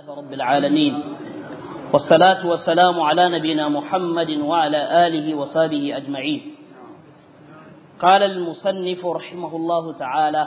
لله رب العالمين والصلاة والسلام على نبينا محمد وعلى آله وصحبه أجمعين قال المصنف رحمه الله تعالى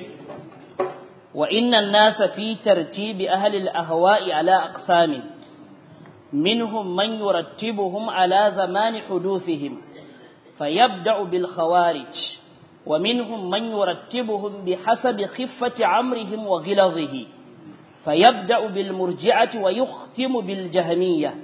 وإن الناس في ترتيب أهل الأهواء على أقسام منهم من يرتبهم على زمان حدوثهم فيبدأ بالخوارج ومنهم من يرتبهم بحسب خفة عمرهم وغلظه فيبدأ بالمرجعة ويختم بالجهمية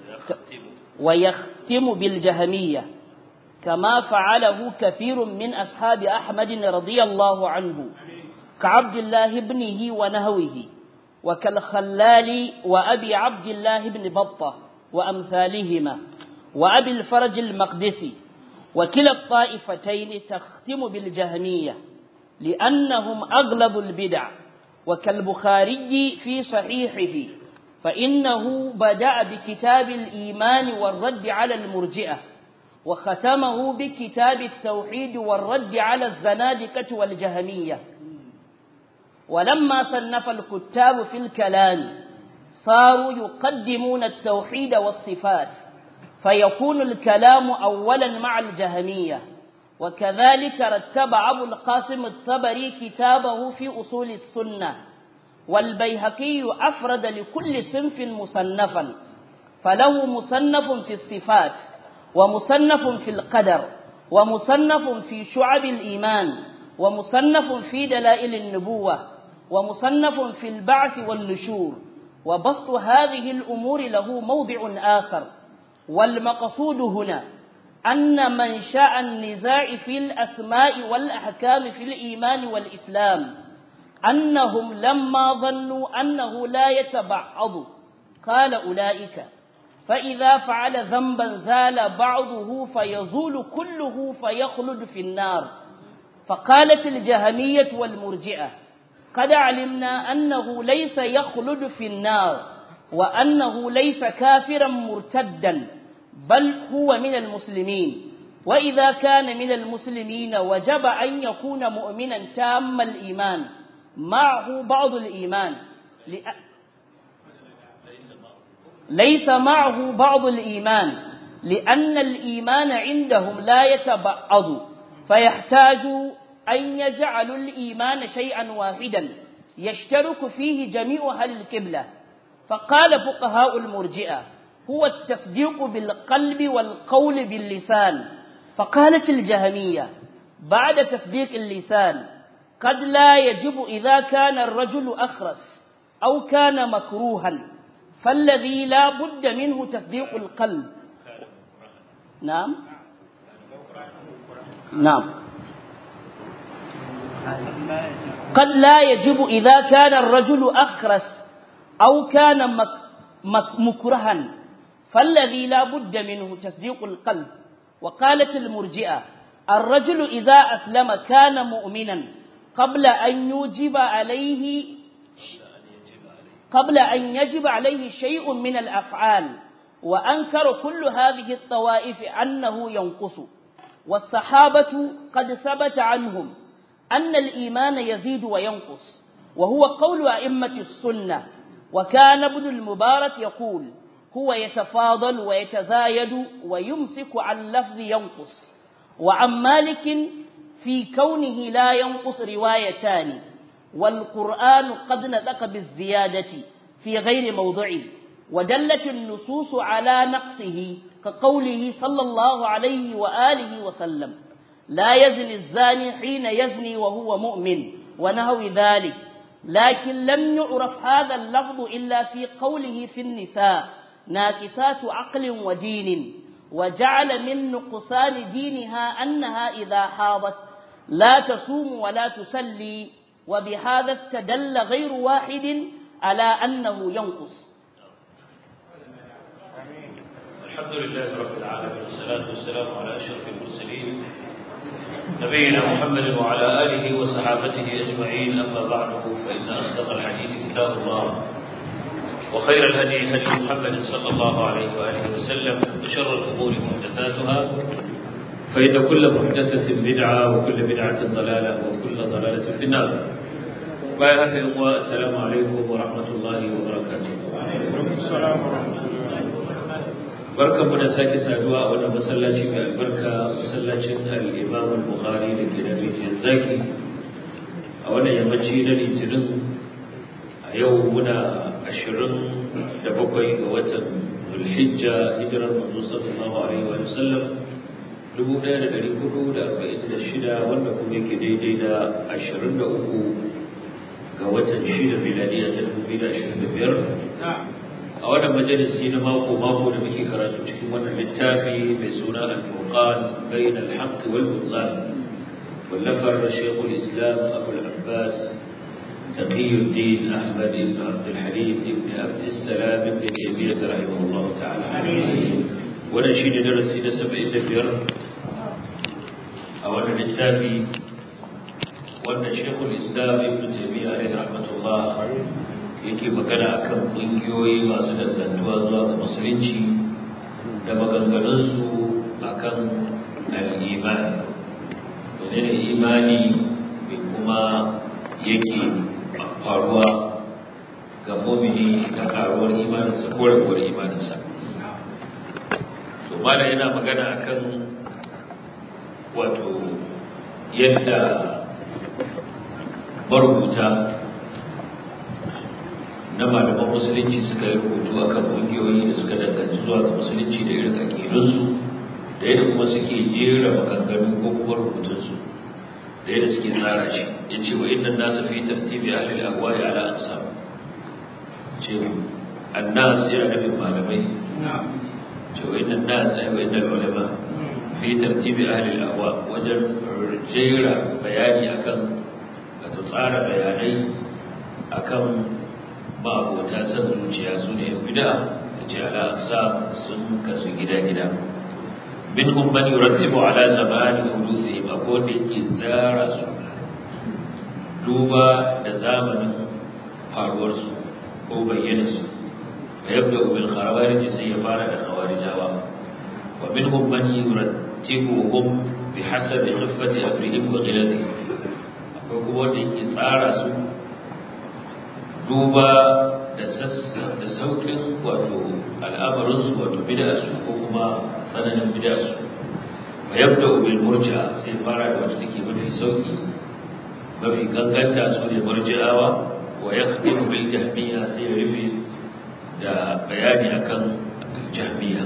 ويختم بالجهمية كما فعله كثير من أصحاب أحمد رضي الله عنه كعبد الله ابنه ونهوه وكالخلال وأبي عبد الله بن بطة وأمثالهما وأبي الفرج المقدسي وكلا الطائفتين تختم بالجهمية لأنهم أغلظ البدع وكالبخاري في صحيحه فإنه بدأ بكتاب الإيمان والرد على المرجئة وختمه بكتاب التوحيد والرد على الزنادقة والجهمية ولما صنف الكتاب في الكلام صاروا يقدمون التوحيد والصفات فيكون الكلام أولا مع الجهمية وكذلك رتب أبو القاسم الطبري كتابه في أصول السنة والبيهقي أفرد لكل صنف مصنفا فله مصنف في الصفات ومصنف في القدر ومصنف في شعب الإيمان ومصنف في دلائل النبوة ومصنف في البعث والنشور وبسط هذه الأمور له موضع آخر والمقصود هنا أن منشأ النزاع في الأسماء والأحكام في الإيمان والإسلام أنهم لما ظنوا أنه لا يتبعض قال أولئك فإذا فعل ذنبا زال بعضه فيزول كله فيخلد في النار فقالت الجهمية والمرجئة قد علمنا أنه ليس يخلد في النار وأنه ليس كافرا مرتدا بل هو من المسلمين وإذا كان من المسلمين وجب أن يكون مؤمنا تام الإيمان معه بعض الإيمان ليس معه بعض الإيمان لأن الإيمان عندهم لا يتبعض فيحتاج أن يجعلوا الإيمان شيئا واحدا يشترك فيه جميع أهل القبلة فقال فقهاء المرجئة هو التصديق بالقلب والقول باللسان فقالت الجهمية بعد تصديق اللسان قد لا يجب إذا كان الرجل أخرس أو كان مكروها فالذي لا بد منه تصديق القلب نعم نعم قد لا يجب إذا كان الرجل أخرس أو كان مك مك مكرها فالذي لا بد منه تصديق القلب وقالت المرجئة الرجل إذا أسلم كان مؤمنا قبل أن يوجب عليه قبل أن يجب عليه شيء من الأفعال وأنكر كل هذه الطوائف أنه ينقص والصحابة قد ثبت عنهم أن الإيمان يزيد وينقص وهو قول أئمة السنة وكان ابن المبارك يقول هو يتفاضل ويتزايد ويمسك عن لفظ ينقص وعن مالك في كونه لا ينقص روايتان والقرآن قد نطق بالزيادة في غير موضعه ودلت النصوص على نقصه كقوله صلى الله عليه وآله وسلم لا يزني الزاني حين يزني وهو مؤمن ونهو ذلك لكن لم يعرف هذا اللفظ إلا في قوله في النساء ناكسات عقل ودين وجعل من نقصان دينها أنها إذا حاضت لا تصوم ولا تسلي وبهذا استدل غير واحد على أنه ينقص الحمد لله رب العالمين والصلاة والسلام على أشرف المرسلين نبينا محمد وعلى آله وصحابته أجمعين أما بعد فإن أصدق الحديث كتاب الله وخير الهدي هدي محمد صلى الله عليه وآله وسلم وشر الأمور محدثاتها فإن كل محدثة بدعة وكل بدعة ضلالة وكل ضلالة في النار bayan haka yin wa assalamu alaikum wa rahmatullahi wa barakatuh barkan mu da sake saduwa a wannan masallaci mai albarka masallacin al-imam al-bukhari da ke da rijiyar zaki a wannan yammaci na litinin a yau muna ashirin da bakwai ga watan zulhijja hijirar manzo sallallahu alaihi wa sallam dubu ɗaya da ɗari hudu da arba'in da shida wanda kuma yake daidai da ashirin da uku ga watan shida miladiya ta dubu biyu da ashirin da biyar a wannan majalisi na mako mako da muke karatu cikin wannan littafi mai suna al-furqan bain al-haqq wal butlan wallafar shaykhul islam abu al-abbas تقي الدين أحمد بن عبد الحليم بن عبد السلام بن تيمية رحمه الله تعالى wannan shi ne darasi na saba'in da biyar a wannan littafi wanda shekul islam ibn taimiyya alaihi rahmatullah yake magana akan ƙungiyoyi masu dangantuwa zuwa ga musulunci da maganganunsu akan al'imani wani ne imani mai kuma yake faruwa ga mumini da karuwar imaninsa ko raguwar imaninsa to mala yana magana akan wato yadda marubuta na malaman musulunci suka yi rubutu akan ƙungiyoyi da suka danganci zuwa ga musulunci da irin aƙidunsu da yadda kuma suke jera maganganu ko kuma rubutunsu da yadda suke tsara shi ya ce wa innan nasa fi tartibi ahlil agwai ala ansam ce annas yana nufin malamai وإن الناس وإن العلماء في ترتيب أهل الأهواء وجل جير بياني أكم أتطار بياني أكم ما أبو تاسم الجياسون بدأ جعل أقسام سنك سجدا جدا منهم من يرتب على زمان حدوثهم أقول إزدار دوبا دزامن faruwarsu ko bayyanarsu ويبدأ بالخوارج سيفارة خوارجاوا ومنهم من يرتبهم بحسب خفة أمرهم وغلظهم akwai kuma wanda yake tsara su duba da saukin wato al'amarinsu wato bida'arsu ko kuma tsananin bida'arsu wa yabda bil murja sai fara da wacce take mafi sauki mafi ganganta su ne murji'awa wa yakhtimu bil jahmiya sai ya rufe da bayani akan jahmiya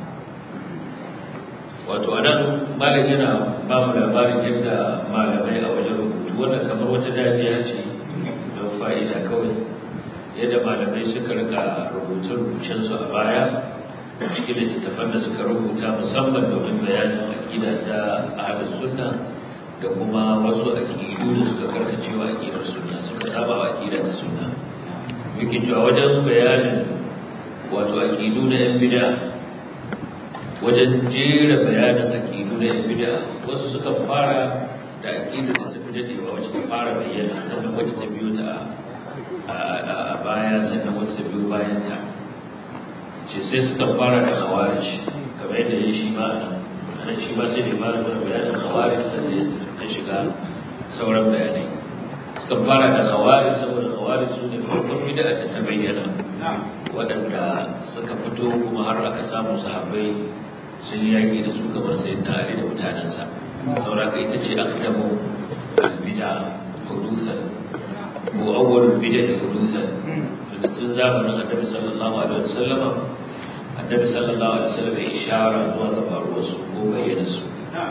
wato anan malam yana ba mu labarin yadda malamai a wajen rubutu wanda kamar wata dajiya ce don fa'ida kawai yadda malamai suka rika rubuce-rubucensu a baya cikin littattafan da suka rubuta musamman domin bayanin aƙida ta ahalus sunna da kuma wasu aƙidu da suka karkacewa aƙidar sunna suka saba wa aƙida ta sunna muke cewa wajen bayanin wato aƙidu na ‘yan bida wajen jera bayanin aƙidu na ‘yan bida wasu suka fara da aƙidu da tafi daɗewa wacce ta fara bayyana sannan wacce ta biyo ta a baya sannan wacce ta biyo bayan ta ce sai suka fara da khawarij kamar yadda ya shi ma nan nan shi ma sai da fara da bayanin khawarij sannan ya shiga sauran bayanai suka fara da khawarij saboda khawarij su ne farkon bid'a da ta bayyana waɗanda suka fito kuma har aka samu sahabbai sun yaƙi da su kamar sai na Ali da mutanensa sauraka ita ce aqdamu albida hudusan ko awwalul bid'a hudusan tun zamanin annabi sallallahu alaihi wasallama annabi sallallahu alaihi wasallam ya ishara zuwa ga faruwar su ko bayyana su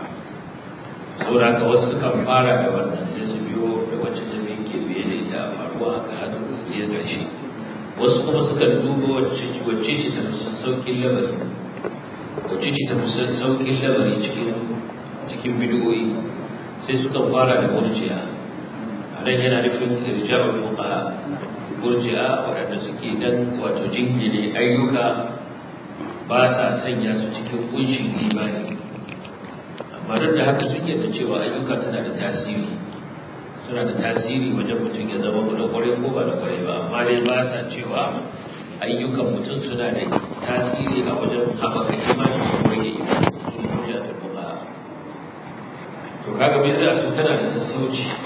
sauraka wasu sukan fara da wannan sai su biyo da wacce ta ke biye da ita faruwa haka har su je ƙarshe wasu kuma suka duba wacce ce ta fi saukin labari wacce ce ta fi saukin labari cikin cikin bidiyoyi sai suka fara da murjiya a nan yana nufin irja'ul fuqaha murji'a waɗanda suke dan wato jingine ayyuka ba sa sanya su cikin kunshin imani amma duk da haka sun yarda cewa ayyuka suna da tasiri suna da tasiri wajen mutum ya zama da kwarai ko ba da kwarai ba amma dai ba sa cewa ayyukan mutum suna da tasiri a wajen haɓaka imani ko rage imani su ne hujja ta fuka to kaga bid'a su tana da sassauci in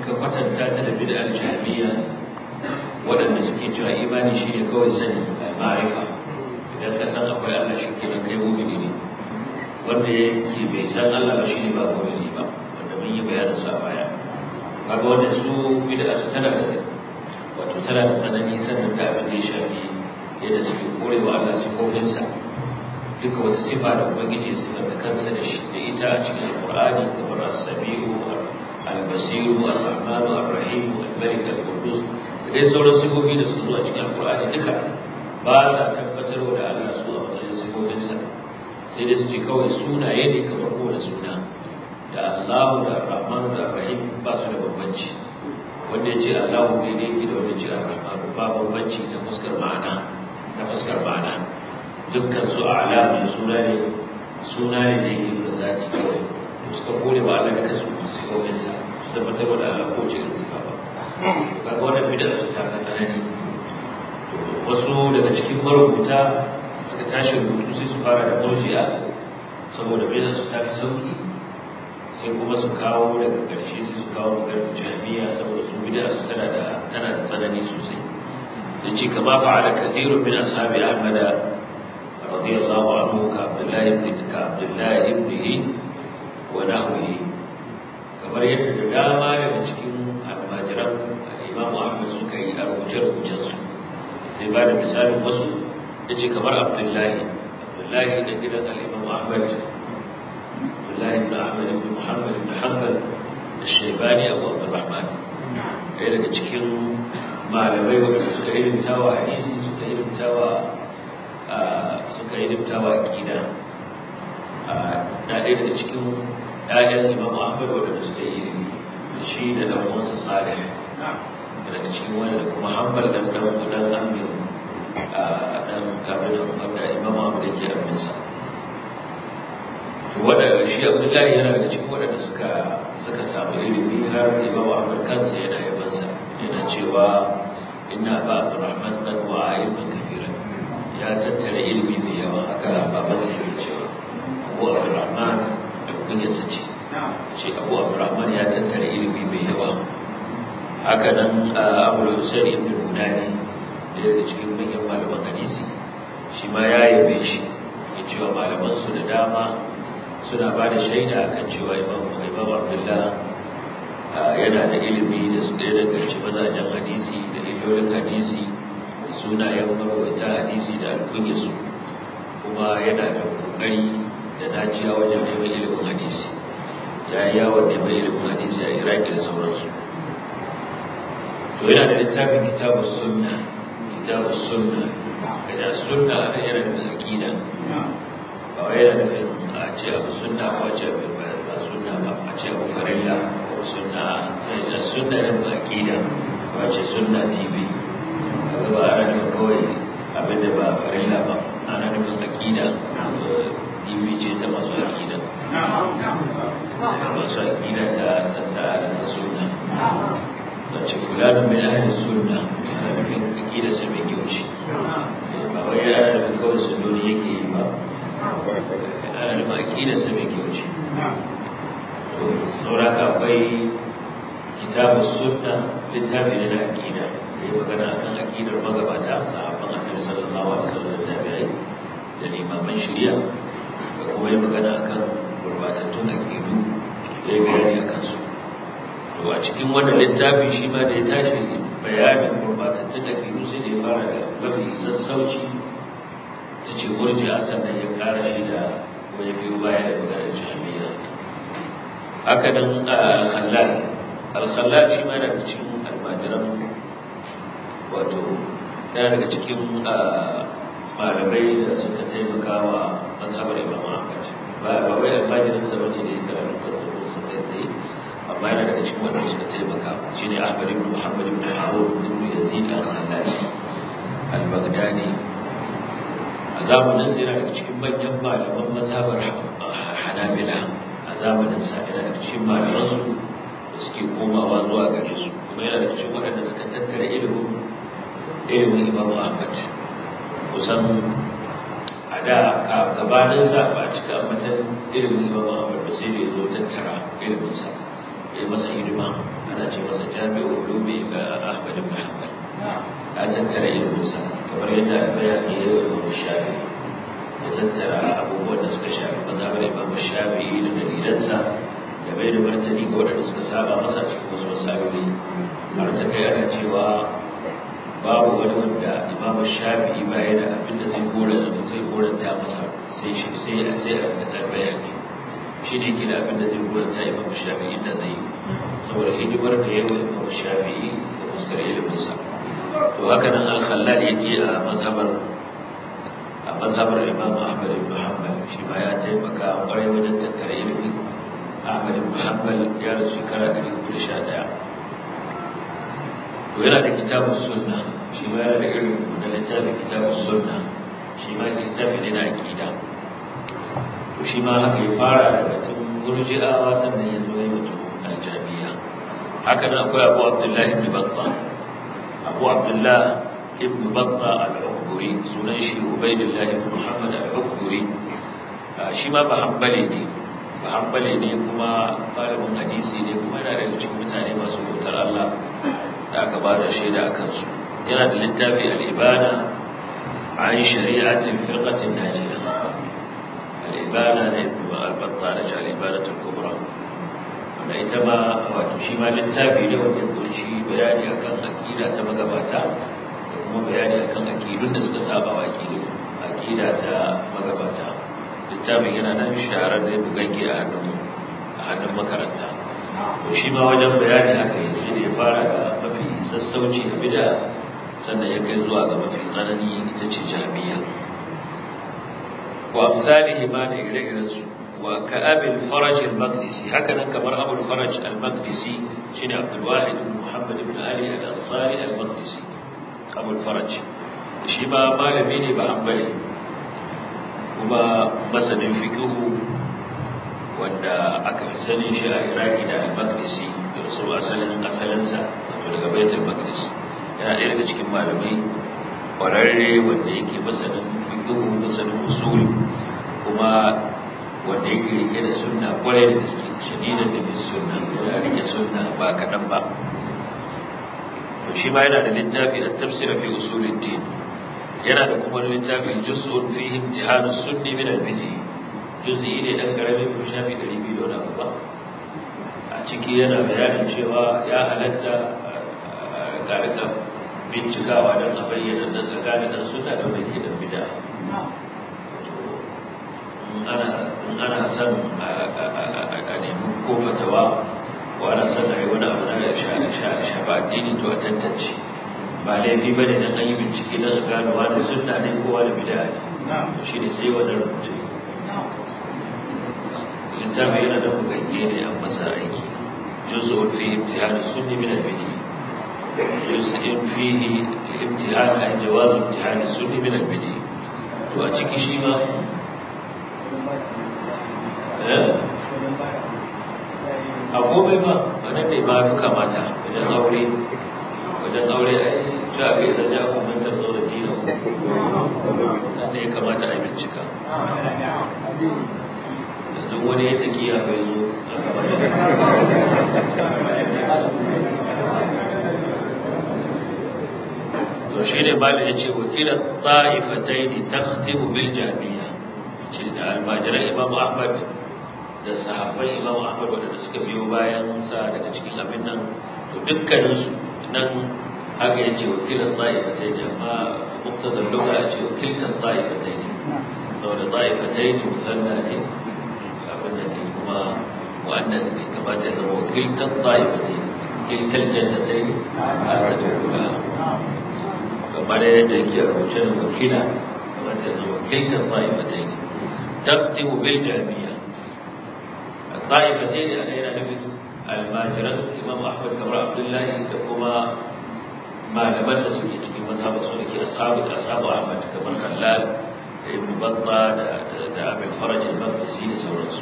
ka kwatanta ta da bid'ar jahiliya waɗanda suke cewa imani shine kawai sani al-ma'rifa idan ka san akwai Allah shi kenan kai mu'mini ne wanda yake bai san Allah ba shine ba mu'mini ba wanda mun yi bayanin su a baya kaga wanda su bid'a su tana da wato tana da tsanani sannan da abin da ya shafi yadda suke korewa Allah sifofinsa duka wata sifa da ubangiji sifanta kansa da shi da ita a cikin alqur'ani kamar as-sami'u al-basiru ar-rahmanu ar-rahim al-malik al-qudus da dai sauran sifofi da suka zo a cikin alqur'ani duka ba sa tabbatarwa da Allah su a matsayin sifofinsa sai dai su ce kawai sunaye ne kamar kowane suna da Allahu da Ar-Rahmanu da Ar-Rahim ba su da bambanci wanda ya ce Allahu ne ne yake da wanda ya ce Ar-Rahmanu ba bambanci ta fuskar ma'ana ta fuskar ma'ana dukkan su a'lam ne suna ne suna ne da yake da zati kawai suka kore wa Allah da kasu sifofin sa su tabbatar da Allah ko ce sifa ba kaga wannan bid'a su ta ka tsanani wasu daga cikin marubuta suka tashi rubutu sai su fara da murji'a saboda bid'a su ta fi sauki sai kuma su kawo daga ƙarshe sai su kawo maganar jami'a saboda su bid'a su tana da tana da tsanani sosai da ce kama fa'ala kathirun min ashabi ahmad radiyallahu anhu ka abdullahi ibn ka abdullahi ibn wa nahwihi kamar yadda da dama daga cikin almajiran al-imam ahmad suka yi a rubuce-rubucen su sai ba da misalin wasu yace kamar abdullahi abdullahi da gidan al-imam ahmad الله بن أحمد بن محمد بن حنبل الشيباني أبو عبد الرحمن ɗaya daga cikin malamai wanda suka ilimtawa hadisi suka ilimtawa suka ilimtawa aqida na ɗaya daga cikin ƴaƴan Imam Ahmad wanda suka yi ilimi da shi da dan uwansa Salih daga cikin wanda kuma Hanbal dan dan dan Amir dan kabin wanda Imam Ahmad yake aminsa wadda shi abdullahi yana daga cikin waɗanda suka suka samu ilimi har imamu ahmad kansa yana yabansa yana cewa inna ba abdurrahman dan wa ilmin kafiran ya tattara ilimi mai yawa haka baban sa yake cewa abu abdurrahman da kunya sace ce abu abdurrahman ya tattara ilimi mai yawa haka nan abu husain ibn munani da daga cikin manyan malaman hadisi shi ma ya yabe shi ya cewa malaman su da dama suna ba da shaida akan cewa imam imam abdullah yana da ilimi da su da danganci mazajen hadisi da illolin hadisi da sunayen marwaita hadisi da alkunyarsu kuma yana da kokari da naciya wajen neman ilimin hadisi ya yi yawon neman ilimin hadisi a iraki da sauransu to yana da littafin kitabu sunna kitabu sunna kaja sunna ana yana da aqida ba wai yana nufin a ce abu sunna ko ce abu ba sunna ba a ce abu farilla ko sunna da sunna ne ba aqida ko ce sunna tv kaga ba ana nufin kawai abin da ba farilla ba ana nufin aqida to tv ce ta masu aqida masu aqida ta ta ta ta sunna da ce fulani min ahli sunna ana nufin aqida sai mai kyau ce ba wai ana nufin kawai sunnoni yake yi ba ana nufin aƙidarsa mai kyau ce sauraka akwai kitabu sunna littafi ne na aƙida da yi magana akan aƙidar magabata sahabban annabi sallallahu alaihi wasallam da tabi'ai da limaman shari'a da kuma yi magana akan gurbatattun aƙidu da ya bayani akan su to a cikin wannan littafi shi ma da ya tashi bayanin gurbatattun aƙidu sai da ya fara da mafi sassauci ta ce murji'a sannan ya kara shi da wani biyu baya da maganar jami'a haka nan al-khallal al-khallal shi ma daga cikin almajiran wato yana daga cikin malamai da suka taimaka wa mazhabar imam ahmad ba ba wai almajirin sa bane da ya karatu kansa ko sun kai tsaye amma yana daga cikin wanda suka taimaka shine ahmad ibn muhammad ibn harun ibn yazid al-khallali al-baghdadi a zamanin sa yana daga cikin manyan malaman mazhabar hanabila a zamanin sa yana daga cikin malaman su da suke komawa zuwa gare su kuma yana daga cikin waɗanda suka tattara ilimin ilimin imam ahmad kusan a da gabanin sa ba a cika ambatan ilimin imam ahmad ba sai da ya zo tattara ilimin sa ya yi masa hidima ana ce masa jami'u ulumi ga ahmad ibn hanbal ya tattara iliminsa kamar yadda albayani ya yi wa shafi ya tattara abubuwan da suka shafi mazhabar imam shafi'i da dalilansa da bai da martani ga waɗanda suka saba masa cikin wasu masaloli har ta kai ana cewa babu wani wanda imam shafi'i baya da abin da zai gora zai goranta masa sai shi sai a sai a da bayani shi ne ke da abin da zai goranta imam shafi'i da zai yi saboda hidimar da yawa imam shafi'i da fuskar iliminsa to haka nan al-khallal yake a mazhabar a mazhabar imam ahmad ibn hanbal shi ma ya taimaka kwarai wajen tattara ilimi ahmad ibn hanbal ya rasu shekara 311 to yana da kitabun sunna shi ma yana da irin da littafin kitabun sunna shi ma littafi ne na aqida to shi ma haka ya fara da batun murji'awa sannan ya zo ya mutu aljamiya haka nan akwai abu abdullahi ibn battah abu abdullah ibn battah al-ukburi sunan shi ubaidullah ibn muhammad al-ukburi shi ma ba hanbali ne ba hanbali ne kuma malamin hadisi ne kuma yana daga cikin mutane masu bautar Allah da aka ba da shaida a kansu yana da littafi al-ibana an shari'atin firqatin najiya al-ibana ne ibn al-battah da al-ibanatul kubra da ita ma wato shi ma littafi ne wanda ya kunshi bayani akan aqida ta magabata da kuma bayani akan aqidun da suka saba wa aqidu aqida ta magabata littafin yana nan shaharar da bugagge a hannun a hannun makaranta to shi ma wajen bayani haka yi sai da ya fara da mafi sassauci da bid'a sannan ya kai zuwa ga mafi tsanani ita ce jami'a wa amsalihi ma da ire-irensu وكأب الفرج المقدسي هكذا كمر أبو الفرج المقدسي شين عبد الواحد بن محمد بن علي الأنصاري المقدسي أبو الفرج شيما مالميني بحنبلي وما مسن فكه wanda aka fi sanin shi a iraki da al-maqdisi da su asalin asalinsa wato daga baitul maqdis yana ɗaya daga cikin malamai ƙwararre wanda yake masanin fiqh masanin usuli kuma wanda yake rike da sunna kwarai da gaske shadidan da fi sunna yana rike sunna ba kaɗan ba to shi ma yana da littafi da tafsira fi usulid din yana da kuma littafi juz'un fi imtihan sunni min al-bid'i juz'i ne dan karamin ko shafi 200 da wani ba a ciki yana bayanin cewa ya halatta ga rika bincikawa don a bayyana da tsakanin sunna da mai ke da bid'a in ana son a nemi ko fatawa ko ana son a yi wani abu na shafa addini to a tantance ba laifi ba ne don an yi bincike don a gano wani sunna ne ko wani bida ne shi ne sai wani rubutu littafi yana da bugagge ne an masa aiki juzu fi imtihani sunni min al-bidi juz'in fihi imtihan an jawaz imtihani sunni min al-bidi to a ciki shi ma a komai ba a nan ne ba fi kamata wajen aure wajen aure a yi ta kai da ja kumantar zo da dina nan ne ya kamata a bincika yanzu wani ya taki ya bai zo to shi ne ba da ya ce wakilan ta'ifatai ne ta bil jami'a ce da almajiran imam ahmad da sahabban imam ahmad wadanda suka biyo bayan sa daga cikin abin nan to dukkaninsu nan haka ya ce wakilan ta'ifatai ne amma muktadar luga ya ce wakiltan ta'ifatai ne saboda ta'ifatai ne musanna ne abin da ne kuma wa'annan ne kamata ya zama wakiltan ta'ifatai ne kiltan jannatai ne a ta tukula kamar yadda yake rubuce da wakila kamata ya zama wakiltan ta'ifatai ne تختم بالجامية الطائفتين أنا هنا نفد الماجران الإمام أحمد كبر عبد الله لكما ما لمن سكي cikin مذهب سنك أصحاب أصحاب أحمد كبر خلال ابن بطة دا أبي الفرج المقدسي لسورنسو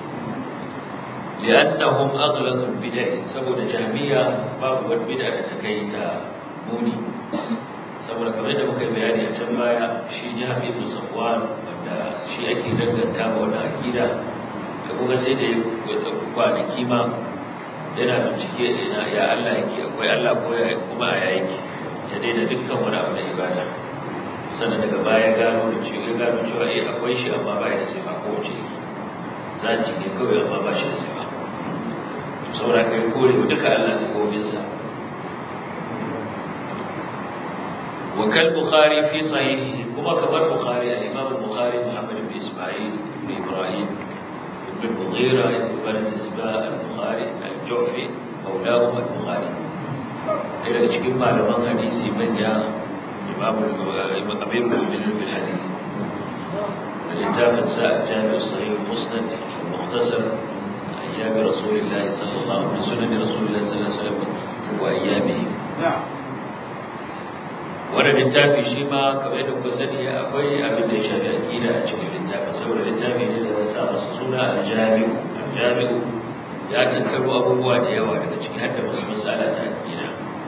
لأنهم أغلظ البدع سبب جهمية باب البدع تكيتا موني saboda kamar yadda muka yi bayani a can baya shi jihar ibn safwan wanda shi ake danganta ma wani akida da kuma sai da ya ɗauki kwanaki ma yana bincike ina ya Allah yake akwai Allah ko ya kuma a yake ya daina dukkan wani abu na ibada sannan daga baya gano da cewa ya gano cewa eh akwai shi amma ba da sifa ko wace yake zaki ne kawai amma ba shi da sifa saboda kai kore duka Allah sifofinsa وكال بخاري في صحيحه كما كبر بخاري الإمام البخاري محمد بن إسماعيل بن إبراهيم بن المغيرة بن بلد الزباء البخاري الجعفي مولاه البخاري إلى cikin malaman hadisi manya imam al-amir al-mu'minin bil hadith الكتاب ساء الجامع الصحيح المسند المختصر أيام رسول الله صلى الله عليه وسلم سنن رسول الله صلى الله عليه وسلم وأيامه نعم wani littafi shi ma kamar yadda kuka sani akwai abin da ya shafi aƙida a cikin littafi saboda littafi ne da ya sa masa suna aljami'u aljami'u ya tattaro abubuwa da yawa daga ciki har da wasu matsala ta aƙida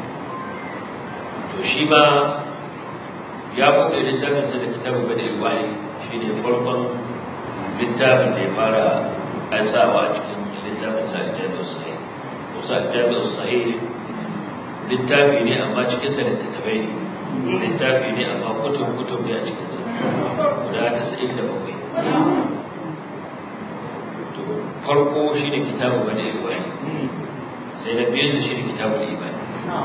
to shi ma ya buɗe littafinsa da kitabu bada ilwahi shi ne farkon littafin da ya fara aisawa a cikin littafinsa aljami'u sahih wasu aljami'u sahih littafi ne amma cikinsa littattafai ne littafi ne amma kutub kutub ne a cikinsa guda tasa'in da bakwai to farko shi ne kitabu bane ilwani sai na biyu su shi ne kitabu iman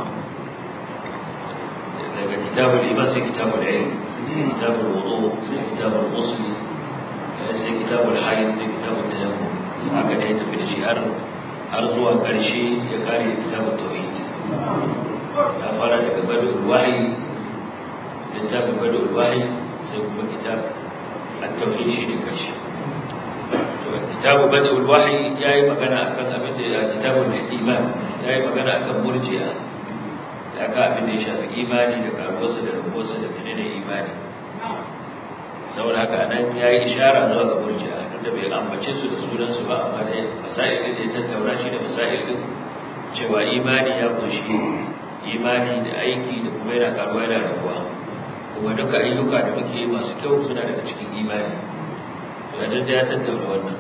daga kitabu iman sai kitabu ilm kitabu wudu sai kitabu musli sai kitabu hayd sai kitabu tayammum haka ne ya tafi da shi har har zuwa ƙarshe ya kare da kitabu tauhid ya fara daga badul wahyi littafin badul wahyi sai kuma kitab at-tauhid shine karshe to kitabu badul wahyi yayi magana akan abin da kitabul iman yayi magana akan murji'a ya ka abin da ya shafi imani da karuwarsa da rubuwarsa da menene imani saboda haka nan yayi ishara zuwa ga murji'a duk da bai ambace su da sunan su ba amma dai masail da ya tattauna shi da masail din cewa imani ya kunshi imani da aiki da kuma yana karuwa yana rabuwa kuma duka ayyuka da muke yi masu kyau suna daga cikin imani wajen da ya tattauna wannan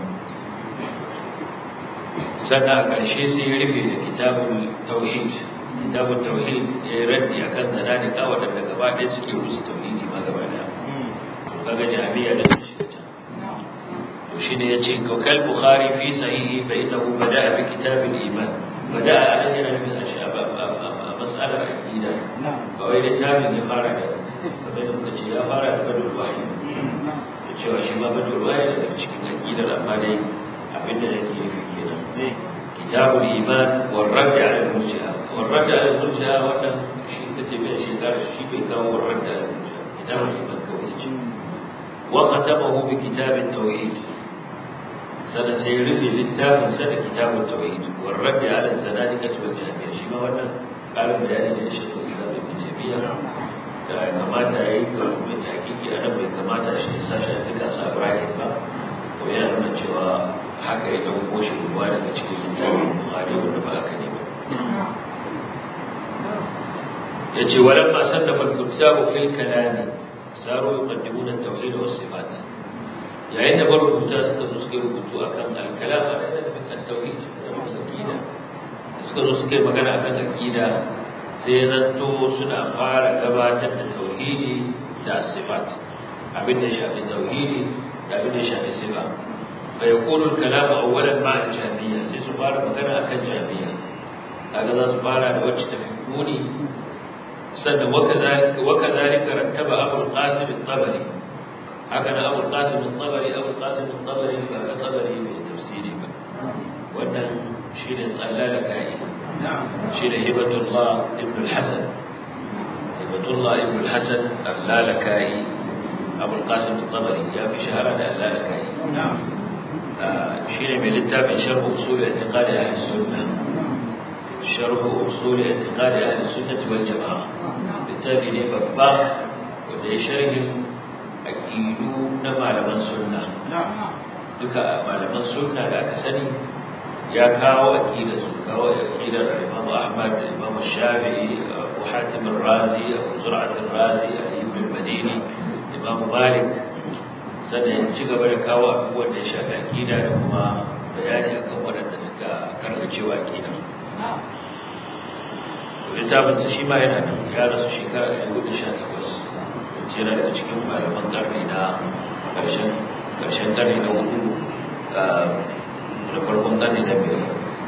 sannan a ƙarshe sai ya rufe da kitabun tauhid kitabun tauhid ya yi raddi a kan zanadika waɗanda gaba ɗaya suke rusa tauhidi ma gaba ɗaya kaga jami'a da sun shiga can to shi ne ya ce kaukal bukhari fi sahihi fa innahu bada'a bi kitabil iman bada'a anan yana nufin a shaba a mas'alar aqida ba wai littafin ya fara da kamar da muka ce ya fara da badul wahyi da cewa shi ma badul wahyi daga cikin aqidar amma dai abinda yake nufi kenan kitabul iman wa radd ala al-murji'a wa radd ala al-murji'a wannan shi kace bai shi kare shi bai kawo wa radd ala al-murji'a kitabul iman kawai ce wa khatabahu bi kitab at-tauhid sana sai rufe littafin sa da kitabut tauhid wa radd ala al-zanadiqah wal jahmiyya shi ma wannan ƙarin bayani ne da shi Islam ibn Taymiyyah da ya kamata ya yi ga mai hakiki a nan bai kamata shi ya sashi a duka sa bracket ba ko yana nuna cewa haka ya dauko shi ruwa daga cikin littafin Bukhari wanda ba haka ne ba yace walamma sannafa al-kutabu fil kalam saru yuqaddimuna at-tauhid was sifat yayin da marubuta suka zo suka rubutu akan al-kalam a da at-tauhid da aqida suka zo suka yi magana akan aqida sai ya zanto suna fara gabatar da tauhidi da sifat abin da ya shafi tauhidi da abin da ya shafi sifa fa yakunu al-kalamu awwalan ma'a al-jahmiyya sai su fara magana akan jahmiyya kaga za su fara da wacce tafi muni sannan wakazalika rattaba abu al-qasim al-tabari haka na abu al-qasim al-tabari abu al-qasim al-tabari ba ga tabari mai tafsiri ba wannan shine tsallala kai shine hibatullah ibn al-hasan hibatullah ibn al-hasan al-lalakai abu al-qasim al-tabari ya fi shahara da al-lalakai shine mai littafin sharh usul i'tiqad ahli sunnah sharh usul i'tiqad ahli sunnah wal jamaa littafi ne babba wanda ya sharhin aqidu na malaman sunna duka malaman sunna da aka sani ya kawo aqida su kawo aqidar Imam Ahmad da Imam Shafi'i Abu Hatim al-Razi Abu Zur'at al-Razi Ali ibn al-Madini Imam Malik sannan ya ci gaba da kawo abubuwan da ya shafi aqida da kuma bayani akan waɗanda suka karkacewa aqidar littafinsa shi ma yana nan ya rasu shekara ɗari hudu sha takwas wacce yana daga cikin malaman ƙarni na ƙarshen ƙarni na hudu da farkon ƙarni na biyar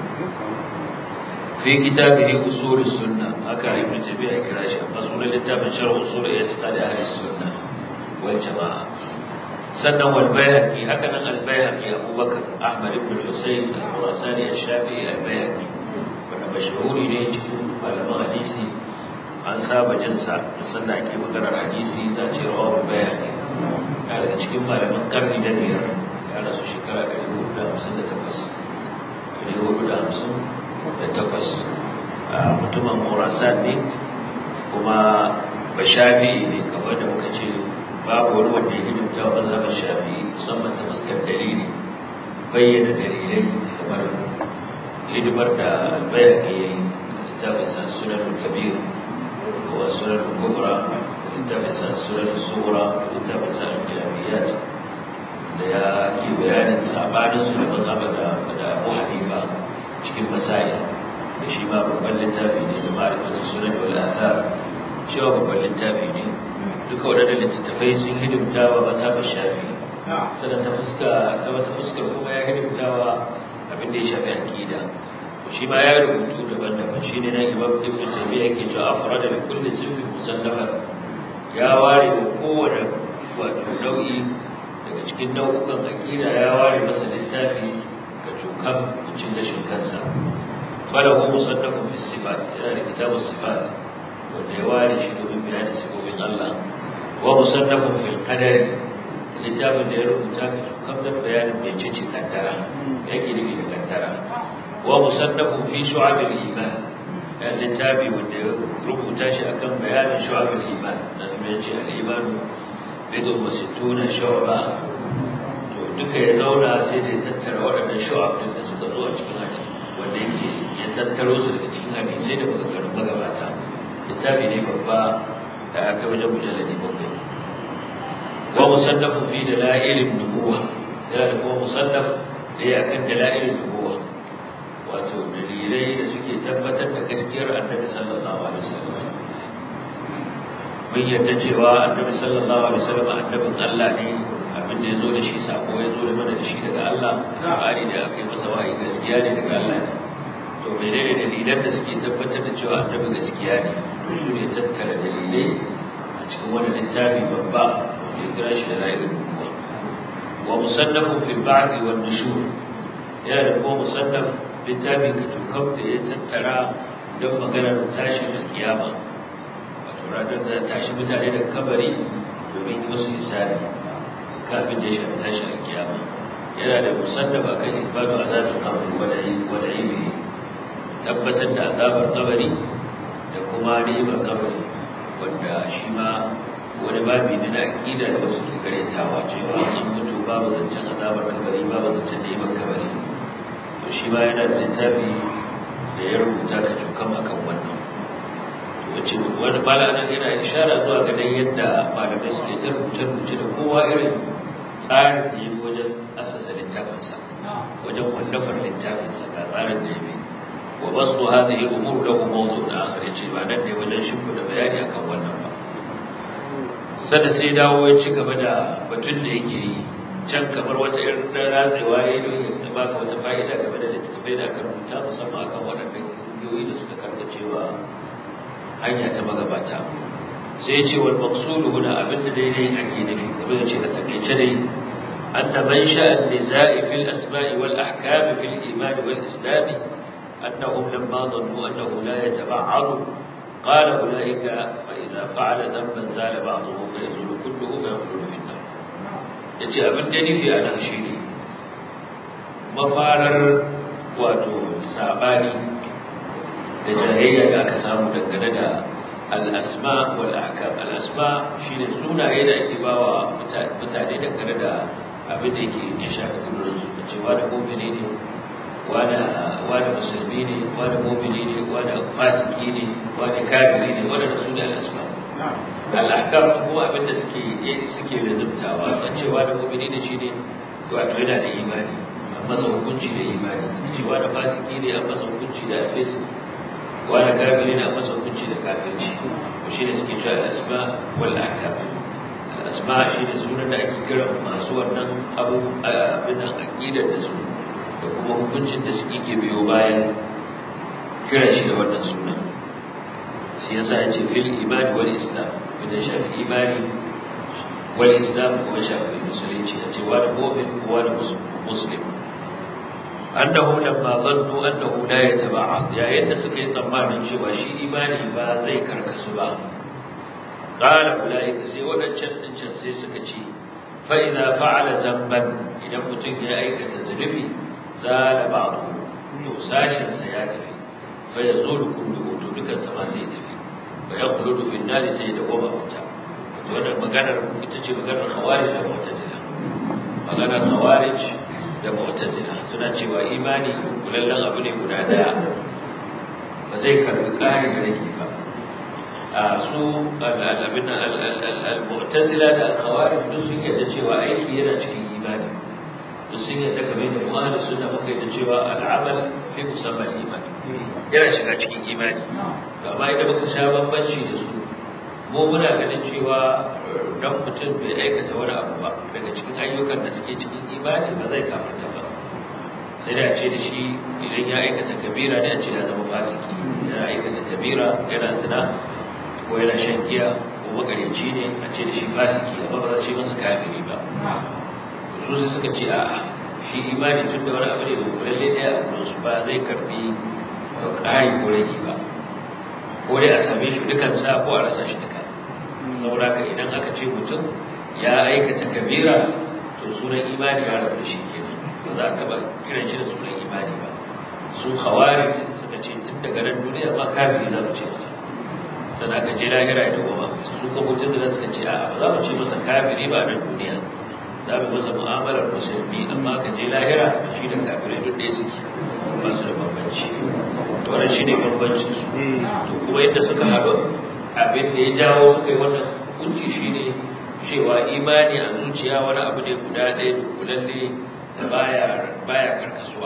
fi kitabihi usul sunna haka ibnu tabi'a ya kira shi amma sunan littafin sharh usul i'tiqad ahli sunna wal jamaa sannan wal bayhaqi haka nan al bayhaqi abubakar ahmad ibn husayn al-khurasani al-shafi'i al bayhaqi wanda mashhuri ne cikin malaman hadisi an saba jin sa da sannan ake maganar hadisi za a ce rawahu bayhaqi ya daga cikin malaman karni na biyar ya rasu shekara 458 450 da takwas mutumin murasan ne kuma ba shafi'i ne kamar da muka ce babu wani wanda ya hidimta wa mazhabar shafi'i musamman ta fuskar dalili bayyana dalilai kamar hidimar da albayar ya yi littafin sa sunan kabir wa sunan kubra littafin sa sunan sura littafin sa al-khilafiyat da ya ke bayanin sabanin su da mazhabar da Abu Hanifa cikin masail da shi ma babban littafi ne da ma'arifatun sunan wal athar shi ma babban littafi ne duka waɗannan littattafai sun hidimta wa mazhabin shafi sannan ta fuska ta wata fuskar kuma ya hidimta wa abin da ya shafi aqida shi ma ya rubutu daban-daban shi ne na imam ibn tabi'a yake cewa afrada li kulli sinfin musallafa ya ware wa kowane wato nau'i daga cikin nau'ukan aqida ya ware masa littafi كم cin gashin kansa falahu musannafun fi sifat yana da kitabun sifat wanda ya ware shi domin bayanin sifofin Allah wa musannafun fil qadari littafin da ya rubuta ka kam da bayanin mecece kaddara yake nufi da kaddara wa musannafun fi shu'abil iman yana littafi wanda ya rubuta shi akan bayanin shu'abil iman dan ya ce al-iman bidun wa sittuna shu'ba duka ya zauna sai da ya tattara waɗannan shu'ab ɗin da suka zo a cikin hadisi wanda yake ya tattaro su daga cikin hadisai da maganganun magabata littafi ne babba da aka wajen mujalladi bakwai wa musannafu fi dalailin nubuwa yana da kuma musannaf da ya akan dalailin nubuwa wato dalilai da suke tabbatar da gaskiyar annabi sallallahu alaihi wasallam mun yarda cewa annabi sallallahu alaihi wasallam annabin Allah ne abin da ya zo da shi sako ya zo da mana da shi daga Allah ƙari da aka yi masa wahayi gaskiya ne daga Allah ne to menene dalilan da suke tabbatar da cewa annabi gaskiya ne to su ne tattara dalilai a cikin wani littafi babba ya kira shi da ra'ayin nubuwa wa musannafun fil ba'thi wan nushur yana da kuma musannaf littafi ka tukam da ya tattara don maganar tashin alkiyama wato ranar da tashi mutane da kabari domin yi musu hisabi kafin da ya shafi tashin alkiyama yana da musannaba kan isbatu azabin qabr wal ilmi tabbatar da azabar kabari da kuma ni'imar kabari wanda shi ma wani babi ne na aqida da wasu ke karyatawa cewa an mutu babu zancen azabar kabari babu zancen ni'imar kabari to shi ma yana da littafi da ya rubuta ka cukan akan wannan wace wani malamin yana ishara zuwa ga dai yadda malamai suke ta rubuce-rubuce da kowa irin tsarin da ya bi wajen asasa littafinsa wajen wallafar littafinsa ga tsarin da ya bi wa basu hadhihi al-umur lahu mawdu'un akhar yace ba nan ne wajen shimfida bayani akan wannan ba sada sai dawo ya ci gaba da batun da yake yi can kamar wata irin dan ratsewa ya yi ya baka wata fa'ida game da littattafai da aka rubuta musamman akan waɗannan kungiyoyi da suka karkacewa hanya ta magabata sai ya ce wal maqsudu huna abinda daidai ake nufi kamar ya ce a takaice dai anna man sha'a an-niza'i fil asma'i wal ahkam fil iman wal islam annahum lamma dhannu annahu la yataba'adu قال أولئك فإذا فعل ذنبا زال بعضه فيزول كله فيخلد في النار yace abin da nufi a nan shi ne mafarar wato sabani da jahiliya da aka samu dangane da al'asma wal ahkam al'asma shine sunaye da ake bawa mutane dangane da abin da yake ya shafi kudurin su da cewa da mu'mini ne wani musulmi ne wani mu'mini ne wani fasiki ne wani kafiri ne wani da su da al'asma al'ahkam kuma abin da suke suke lazumtawa da cewa da mu'mini ne shine wato yana da imani amma masa hukunci da imani cewa da fasiki ne an masa hukunci da alfis wani kafiri ne an masa hukunci da kafirci to shi ne suke cewa al'asma wal ahkam al'asma shi ne sunan da ake kira masu wannan abu abin nan aqidar da su da kuma hukuncin da suke ke biyo bayan kira shi da wannan sunan shi yasa ya ce fil imani wal islam idan shafi imani wal islam kuma shafi musulunci ya ce wani mu'min ko wani muslim annahum lamma dhannu annahu la yataba'ad yayin da suka yi tsammanin cewa shi imani ba zai karkasu ba qala ulaika sai wadancan din can sai suka ce fa idza fa'ala zamban idan mutum ya aikata zunubi zala ba'du to sashin sa ya tafi fa yazulu kullu to dukan sa ma sai tafi fa yaqulu fi an sai da goma wuta to wannan maganar ita ce maganar khawarij da mu'tazila maganar khawarij da mu'tazila suna cewa imani kulallan abu ne guda daya ba zai karbi ƙari da rage ba a su abin al-mu'tazila da al-khawarij duk sun yadda cewa aiki yana cikin imani duk sun yadda kamar da mu'ahli suna muka yadda cewa al'amal fi musamman imani yana shiga cikin imani amma idan muka sha bambanci da su mu muna ganin cewa dan mutum bai aikata wani abu ba daga cikin ayyukan da suke cikin imani ba zai kafarta ba sai da ce da shi idan ya aikata kabira ne a ce ya zama fasiki yana aikata kabira yana zina ko yana shan giya ko magareci ne a ce da shi fasiki amma ba za ce masa kafiri ba su sai suka ce a'a shi imani tun da wani abu ne da kulalle ɗaya a gurinsu ba zai karbi ƙari ko rage ba ko dai a same shi dukansa ko a rasa shi duka saboda ka idan aka ce mutum ya aikata kabira to sunan imani ya rabu da shi kenan ba za a taba kiran shi da sunan imani ba su hawari suka ce tun daga nan duniya ma kafiri za mu ce masa sana ka je lahira da goma su ko mutum zai suka ce a ba za mu ce masa kafiri ba nan duniya za mu masa mu'amalar musulmi amma ka je lahira da shi da kafirai duk ɗaya suke ba su da bambanci to wannan shine bambancin su to kuma yadda suka haɗu abin da ya jawo suka yi wannan hukunci shine cewa imani a zuciya wani abu ne guda ɗaya da kulalle da baya baya karkasuwa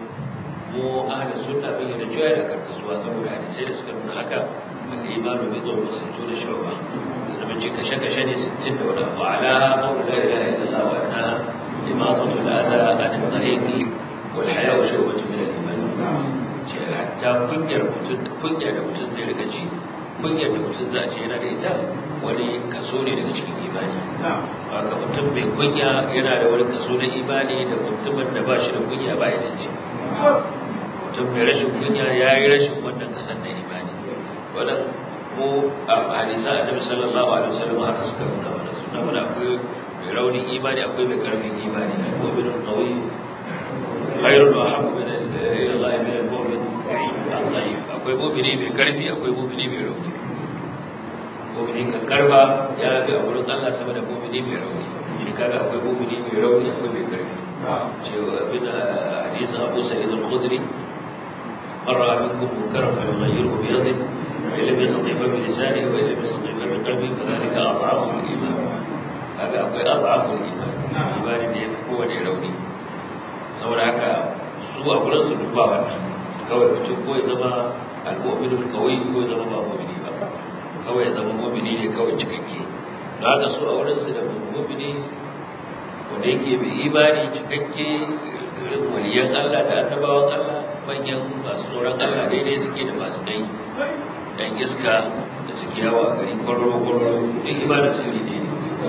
mu ahli sunna bin da cewa da karkasuwa saboda hadisai da suka nuna haka wanda imanu bai zo ba sun to da shawa da mun ce kashe kashe ne 60 da wani abu ala qawli la ilaha illallah wa anna imadatu al-adha an al-tariqi wal haya'u shawbatu min al-iman ce hatta kunyar mutum kunya da mutum zai rika ji kunyar da mutum za a ce yana da ita wani kaso ne daga cikin imani haka mutum mai kunya yana da wani kaso na imani da mutumin da ba shi da kunya ba ya da ce mutum mai rashin kunya ya yi rashin wannan kasan na imani wannan ko a hadisa annabi sallallahu alaihi wasallam haka suka nuna mana suna mana akwai mai raunin imani akwai mai karfin imani al-mu'minul qawi khairun wa habbu ila Allah min al-mu'min al-dhaif akwai mu'mini mai karfi akwai mu'mini mai rauni mu'mini kan karfa ya fi a wurin Allah sama da mu'mini mai rauni shi kaga akwai mu'mini mai rauni akwai mai karfi cewa bin hadisin Abu Sa'id al-Khudri مر منكم منكرا فليغيره بيده وإن لم يستطع فبلسانه وإن لم يستطع فبقلبه فذلك أضعف الإيمان هذا أقول أضعف الإيمان الإيمان اللي يفكو وليروني saboda haka su a gurin su duba wannan kawai mutum ko ya zama al-mu'minul qawi ko ya zama ba mu'mini ba kawai ya zama mu'mini ne kawai cikakke don haka su a wurin su da mu'mini wanda yake bi imani cikakke irin waliyan Allah da annabawan Allah manyan masu tsoron Allah daidai suke da masu kai dan iska da suke yawa a gari kwararo kwararo duk imanin sirri ne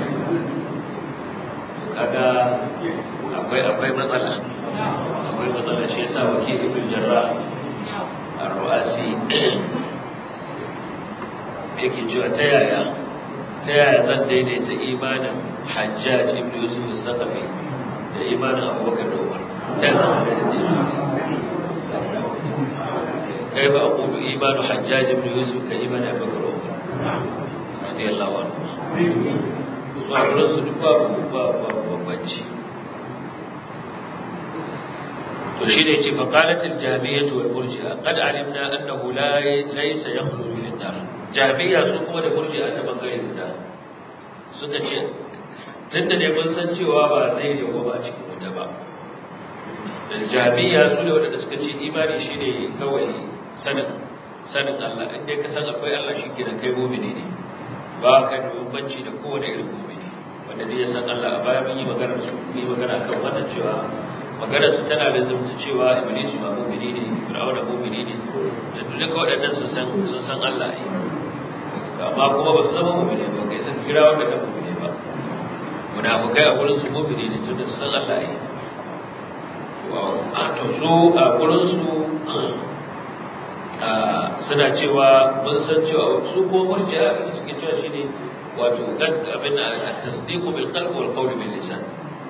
kaga akwai akwai matsala akwai matsala shi yasa wake ibn jarrah ar-ru'asi yake cewa ta yaya ta yaya zan daidaita imanin hajjaj ibn yusuf al-saqafi da imanin abubakar da umar ta zama daidaita كيف أقول إيمان حجاج بن يوسف كإيمان أبي بكر وعمر رضي الله عنه وعمر باب باب باب وشين يجي فقالت الجهمية والمرجئة قد علمنا أنه لا ليس يخلد في النار جهمية سوكم والمرجئة أن من غير الله سكتش tunda ne mun san cewa ba zai yawo ba cikin wuta ba da jami'a su ne waɗanda suka ce imani shine kawai sanin sanin Allah in dai ka san akwai Allah shi kenan kai mu'mini ne ba ka da bambanci da kowane irin mu'mini wanda dai ya san Allah a baya mun yi magana su mun yi magana kan wannan cewa magana su tana da zumta cewa iblis ma mu'mini ne fir'auna mu'mini ne da duka waɗannan sun san sun san Allah ne amma kuma ba su zama mu'mini ba kai san kira wanda da mu'mini ba munafikai a gurin su mu'mini ne tunda su san Allah ne a to su a gurin su suna cewa mun san cewa su ko murji'a abin da suke cewa shine wato gaska abin at-tasdiqu bil qalbi wal qawli bil lisan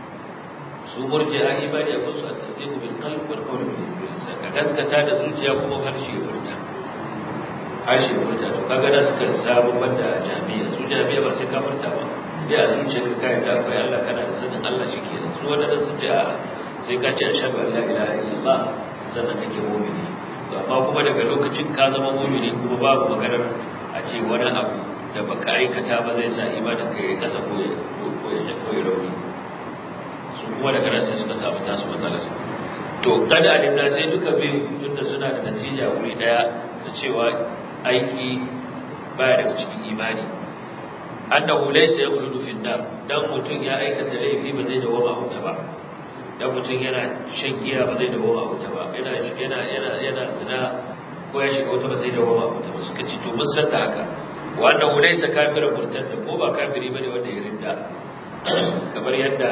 su murji'a imani abin su at-tasdiqu bil qalbi wal qawli bil lisan ka gaskata da zuciya kuma harshe ya furta harshe ya furta to kaga da suka samu banda jami'a su jami'a ba sai ka furta ba dai a zuciya ka kai da akwai Allah kana da sanin Allah shikenan su wanda sun ce a sai ka ce ashhadu an la ilaha illallah sannan kake mu'mini amma kuma daga lokacin ka zama mumini kuma babu maganar a ce wani abu da baka aikata ba zai sa imanin ka ya kasa ko ya ko ya ko ya rauni su kuma daga nan sai suka samu tasu matsalar to kada alimna sai duka biyu tunda suna da natija wuri daya da cewa aiki baya daga cikin imani annahu laysa yakhludu fi an-nar dan mutun ya aikata laifi ba zai dawo a wuta ba dan mutum yana shan giya ba zai dawo a wuta ba yana yana yana yana zina ko ya shiga wuta ba zai dawo a wuta ba suka ce to mun san da haka wannan laysa kafirin murtadda ko ba kafiri bane wanda ya rinda kamar yadda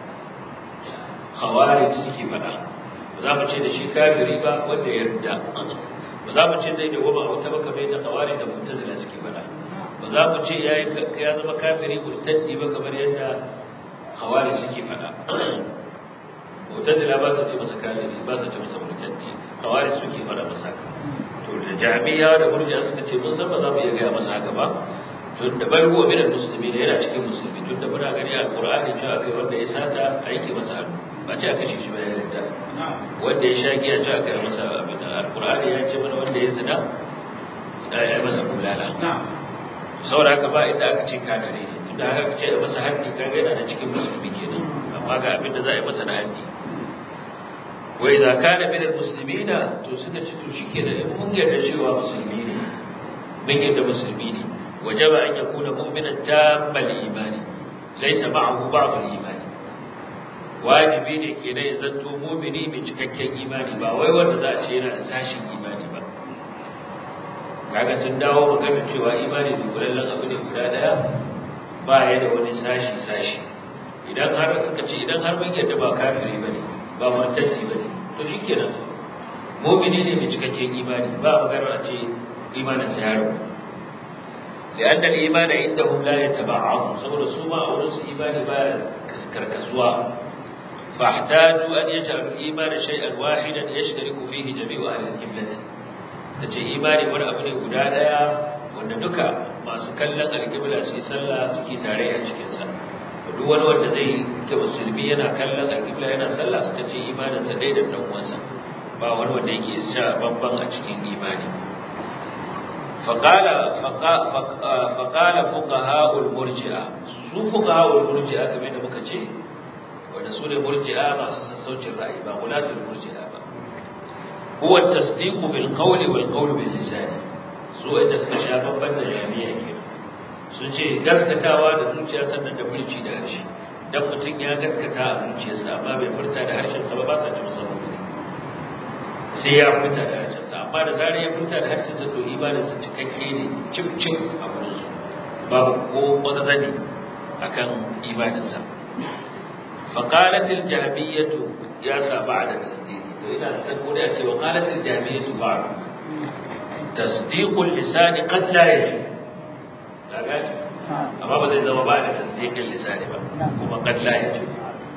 khawarij suke faɗa ba za mu ce da shi kafiri ba wanda ya rinda ba za mu ce zai dawo a wuta ba kamar yadda khawarij da mu'tazila suke faɗa ba za mu ce yayi ya zama kafiri murtaddi ba kamar yadda khawarij suke faɗa mutadila ba su ce masa kafiri ba su ce masa murtaddi kawari suke fara masa haka to da jami'a da murji'a suka ce mun san ba za mu iya gaya masa haka ba tun da bai huwa minal musulmi ne yana cikin musulmi tun da muna gani a qur'ani cewa kai wanda ya sata aiki masa hannu ba ce aka shi shi ba ya rinda wanda ya sha giya cewa kai masa abin da alqur'ani ya ce mana wanda ya zina da ya masa bulala saboda haka ba inda aka ce kafiri ne tun da haka ce masa haddi kaga yana da cikin musulmi kenan amma ga abin da za a yi masa na haddi wa idza kana min almuslimina to suka ci to shikenan in mun yarda cewa musulmi ne mun yarda musulmi ne wajaba an yakuna mu'minan tammal imani laysa ma'ahu ba'd al-imani wajibi ne kenan ya zanto mu'mini mai cikakken imani ba wai wanda za a ce yana da sashin imani ba kaga sun dawo magana cewa imani dukulallen abu ne guda daya ba ya da wani sashi sashi idan har suka ce idan har mun yarda ba kafiri bane ba murtaddi bane to shikenan mu'mini ne mai cikakken imani ba magana a ce imanin sa ya rabu لأن الإيمان عندهم لا يتبعهم سبب السوما أو نص إيمان ما كركسوا فاحتاجوا أن يجعلوا الإيمان شيئا واحدا يشترك فيه جميع أهل القبلة تجي إيماني ولا أبني قدادا wanda duka masu kallon alƙibla su yi sallah suke tare a cikinsa duk wani wanda zai ke musulmi yana kallon alƙibla yana sallah suka ce imaninsa ɗaya da ɗan uwansa ba wani wanda yake sha bamban a cikin imani فقال فقال فقهاء المرجئه su fuqaha'ul murji'a kamar da muka ce wanda su ne murji'a masu sassaucin ra'ayi ba gulatul murji'a ba huwa at-tasdiq bil qawli wal qawl bil lisan su inda suka sha babban da jami'a kenan sun ce gaskatawa da zuciya sannan da furci da harshe dan mutum ya gaskata a zuciyarsa amma bai furta da harshen sa ba ba sa ci musamman sai ya furta da harshen sa amma da zarar ya furta da harshen sa to imanin sa cikakke ne cip cip a gurin su babu ko wani zani akan imanin sa fa qalat al jahmiyyah ya sa ba'da tasdiqi to ina san ko da cewa qalat al jahmiyyah ba'd tasdiq al lisan qad la yaji daga amma ba zai zama ba da tasdiq al lisan ba kuma qad la yaji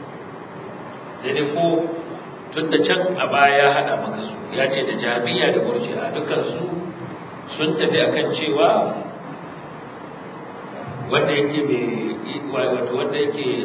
sai dai ko tun da can a baya ya haɗa maka su ya ce da jami'a da murji'a dukansu sun tafi akan cewa wanda yake mai wato wanda yake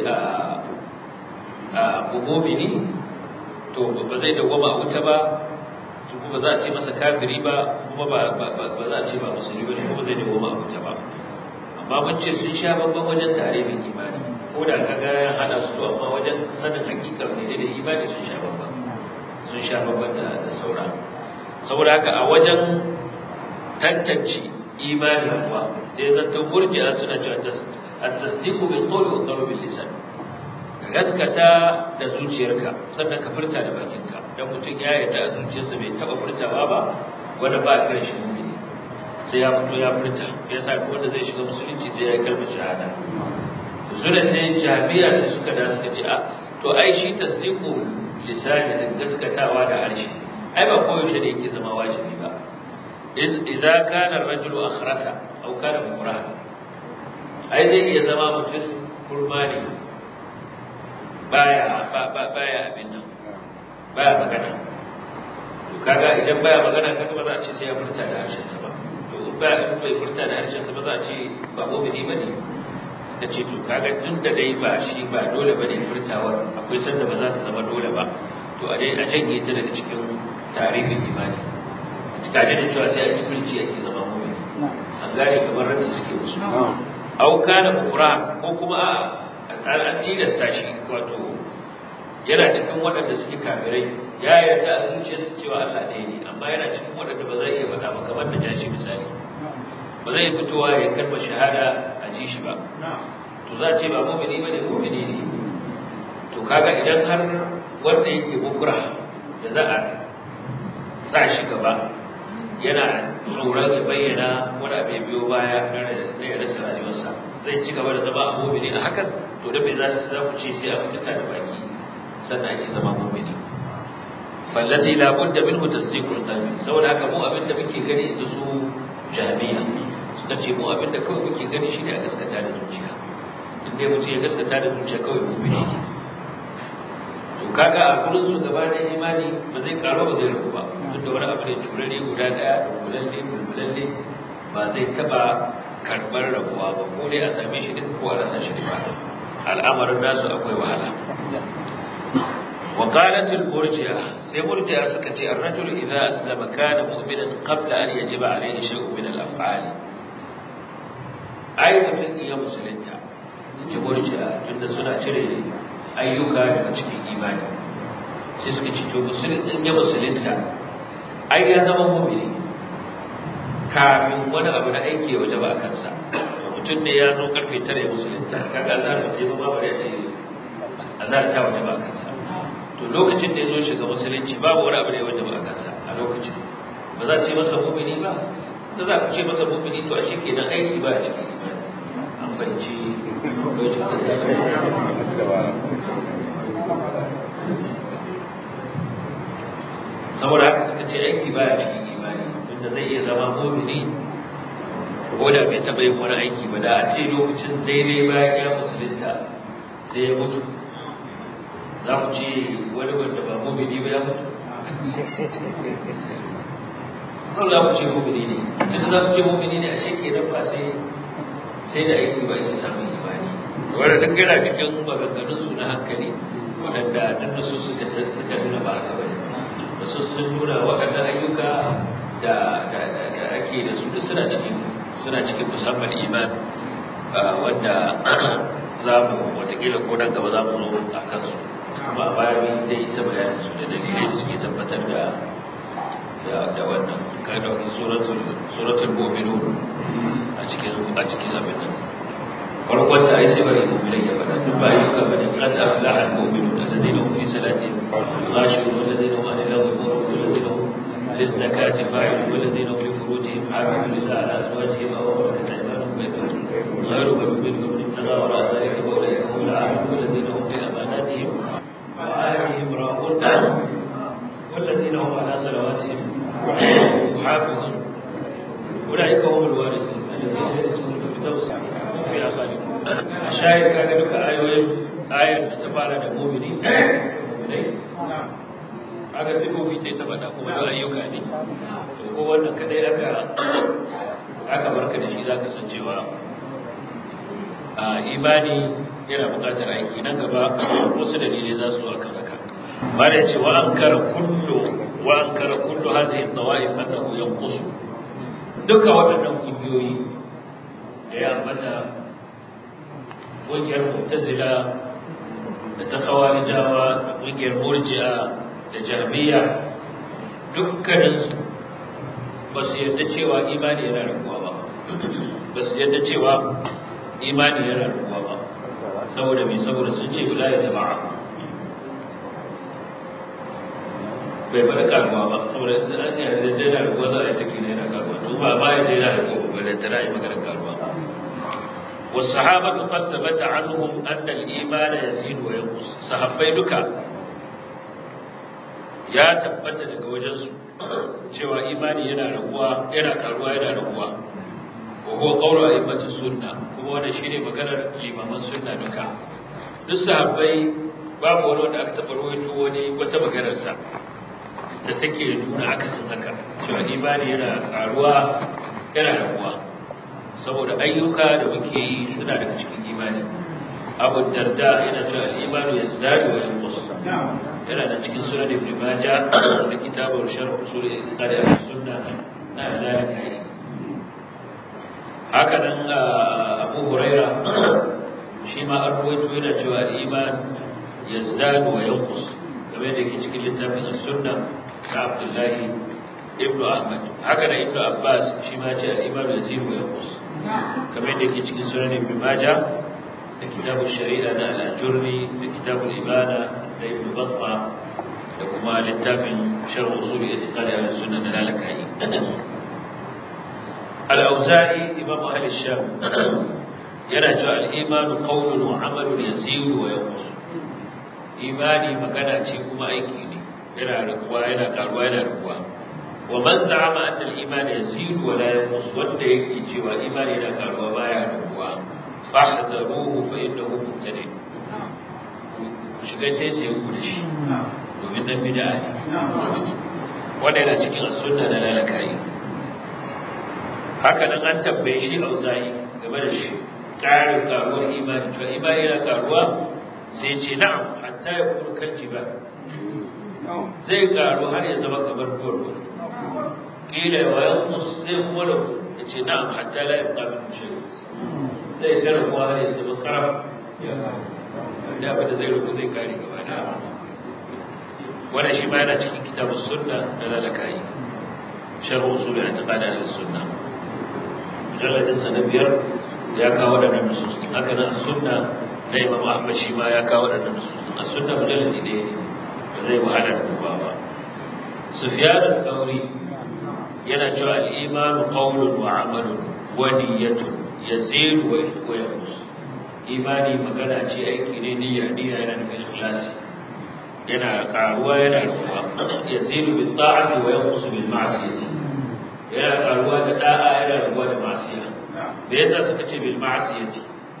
a mumini to ba zai dawwama a wuta ba to kuma za a ce masa kafiri ba kuma ba za a ce ba musulmi ba kuma zai dawwama a wuta ba amma mun ce sun sha babban wajen tarihin imani ko da kaga ya hada su to amma wajen sanin hakikar ne da imani sun sha babban sun sha babban da da saura saboda haka a wajen tantance imani kuwa sai zanto murji'a suna cewa at-tasdiqu bil qawli wa qawlu bil lisan gaskata da zuciyarka sannan ka furta da bakinka dan mutum ya yarda a zuciyarsa bai taba furtawa ba wanda ba a kiran shi mu'mini sai ya fito ya furta ya sa wanda zai shiga musulunci sai ya yi kalmar shahada to su da sai jami'a sai suka da suka ce a to ai shi tasdiqu lisani da gaskatawa da harshe ai ba koyaushe ne yake zama wajibi ba idza kana ar-rajulu akhrasa aw kana mukraha ai zai iya zama mutum kurma ne baya baya abin nan baya magana to kaga idan baya magana kaga ba za a ce sai ya furta da harshen sa ba to in ba in bai furta da harshen sa ba za a ce ba mu'mini bane suka ce to kaga tun da dai ba shi ba dole bane furtawar akwai sanda ba za ta zama dole ba to a dai a janye ta daga cikin tarihin imani ka da cewa sai a yi furci ake zama mu'mini an gane kamar rabin suke musu au kana kufra ko kuma a an tilasta shi wato yana cikin waɗanda suke kafirai ya yarda a zuciyarsa cewa Allah ɗaya ne amma yana cikin waɗanda ba zai iya faɗa ba kamar da jashi misali ba zai fitowa ya kalmar shahada a ji shi ba to za a ce ba mu'mini ba ne mu'mini ne to kaga idan har wanda yake bukura da za a sa shi gaba yana tsoron ya bayyana wani abu ya biyo baya na ya rasa rayuwarsa zai ci gaba da zama mu'mini a hakan to da bai za su za ku ce sai a fita da baki sannan ake zama mu'mini fallati la budda minhu tasdiqul qalbi saboda haka mu abin da muke gani inda su jami'a suka ce mu abin da kawai muke gani shine a gaskata da zuciya in dai mutum ya gaskata da zuciya kawai mu'mini ne to kaga a gurin su gaba da imani ba zai karo ba zai rabu ba tunda wani abu ne turare guda daya da bulalle bulbulalle ba zai taba karbar rabuwa ba ko dai a same shi duka ko a rasa shi ba al'amarin nasu akwai wahala وقالت المرجئة سي مرجئة سكتي الرجل إذا أسلم كان مؤمنا قبل أن يجب عليه شيء من الأفعال أي mutum iya musulunta ji murji'a tunda suna cire ayyuka daga cikin imani sai suka ci to in ya musulunta ai ya zama mu'mini kafin wani abu na aiki ya waje ba a kansa to mutum ne ya zo karfe tara ya musulunta kaga azhar ba ce ba ba ya ce azhar ta waje ba a kansa to lokacin da ya zo shiga musulunci babu wani abu da ya waje ba a kansa a lokacin ba za a ce masa mu'mini ba da za ku ce masa mu'mini to a shi kenan aiki ba a cikin imani an fahimci saboda haka suka ce aiki ba a cikin imani tunda zai iya zama mu'mini ko da bai taɓa yin wani aiki ba da a ce lokacin daidai bayan ya musulunta sai ya mutu za ku ce wani wanda ba mumini ba ya mutu zan za ku ce mumini ne tunda za ku ce mumini ne a sheke nan ba sai sai da aiki ba ake samun imani wanda duk yana cikin maganganun su na hankali waɗanda dan da su suka suka nuna ba haka ba da su sun nuna waɗannan ayyuka da da ake da su duk suna cikin suna cikin musamman iman wanda za mu watakila ko nan gaba za mu zo a kansu kuma a baya mun dai ta bayanin su da dalilai da suke tabbatar da da wannan ka dauki suratul suratul mu'minun a cikin a cikin abin nan farkon da ai sai bari mu'minai ya fada duk ba ayyuka bane qad aflaha al-mu'minun alladhina hum fi salatihim khashi'un walladhina hum 'anil lagwi mu'ridun walladhina hum للزكاة فاعلون والذين هم لفروجهم حافظون إلا على أزواجهم أو ملكت أيمانهم غير ملومين فمن ابتغى وراء ذلك فأولئك هم العادون والذين هم في أماناتهم وآلهم راغون والذين هم على صلواتهم يحافظون أولئك هم الوارثون الذين يرثون الفردوس هم فيها خالدون الشاهد كان لك آيوين آية تبارك المؤمنين المؤمنين aga sifofi ce ta faɗa kuma da ayyuka ne to ko wannan kadai aka aka barka da shi zaka san cewa a imani yana buƙatar aiki nan gaba wasu dalilai za su zo akan haka bare ce wa ankara kullu wa ankara kullu hadhihi tawaif annahu yanqus duka waɗannan kungiyoyi da ya ambata ƙungiyar mu'tazila da ta khawarijawa da ƙungiyar murji'a da jahmiya dukkaninsu ba su yarda cewa imani yana rabuwa ba ba su yarda cewa imani yana rabuwa ba saboda mai saboda sun ce bila ya jama'a bai bada karuwa ba saboda in an yi da daina rabuwa za a yi take yana karuwa to ba ba ya daina rabuwa ba da tana yi maganar karuwa والصحابة قد ثبت عنهم أن الإيمان يزيد وينقص صحابي duka ya tabbata daga wajensu cewa imani yana raguwa yana karuwa yana raguwa wa huwa qawlu a'immati sunna kuma wannan shine maganar limaman sunna duka duk sahabbai babu wani wanda aka taba rawaito wani wata maganar sa da take nuna akasin haka cewa imani yana karuwa yana raguwa saboda ayyuka da muke yi suna daga cikin imani abu darda yana cewa al-imanu yazdadu wa yanqus yana da cikin sunan ibn majah da kitabul sharh usul i'tiqad al-sunna na lalaka haka nan abu huraira shi ma an ruwaito yana cewa al-iman yazdadu wa yanqus kamar da yake cikin littafin sunna na abdullahi ibn ahmad haka nan ibn abbas shi ma ce al-iman yazidu wa yanqus kamar da yake cikin sunan ibn majah da kitabul shari'a na al-ajurri da kitabul ibana da ibn batta da kuma littafin sharh usul i'tiqad al-sunna na lalakai al-auza'i imam ahli sham yana cewa al-iman qawlun wa amalun yazidu wa yanqus imani magana ce kuma aiki ne yana raguwa yana karuwa yana raguwa wa man za'ama anna al-iman yazidu wa la yanqus wanda yake cewa imani yana karuwa baya raguwa fahdaruhu fa innahu mubtadi shiga tece ku da shi domin dan bid'a ne wanda yana cikin sunna da lalakai haka nan an tambaye shi auza'i game da shi ƙarin karuwar imani cewa imani yana karuwa sai ce na'am hatta ya kuma kan ba zai karu har ya zama kamar duwar kila wa yanqus zai kuma rabu ya ce na'am hatta la yabqa min shay zai ta rabuwa har ya zama karam da abin da zai rabu zai kare gaba da wannan shi ma yana cikin kitabun sunna da lalakai sharh usul i'tiqad al-sunna mujalladin sa na biyar ya kawo da nusus haka nan sunna na imam ahmad shi ma ya kawo da nusus a sunna mujalladi ne ba zai wahala da duba ba sufyan al-thawri yana cewa al-iman qawlun wa amalun wa niyyatun yazid wa yanqus imani magana ce aiki ne niyya niyya yana nufin ikhlasi yana karuwa yana ruwa yazid bi ta'ati wa yanqus bil ma'siyati yana karuwa da da'a yana ruwa da ma'siya me yasa suka ce bil ma'siyati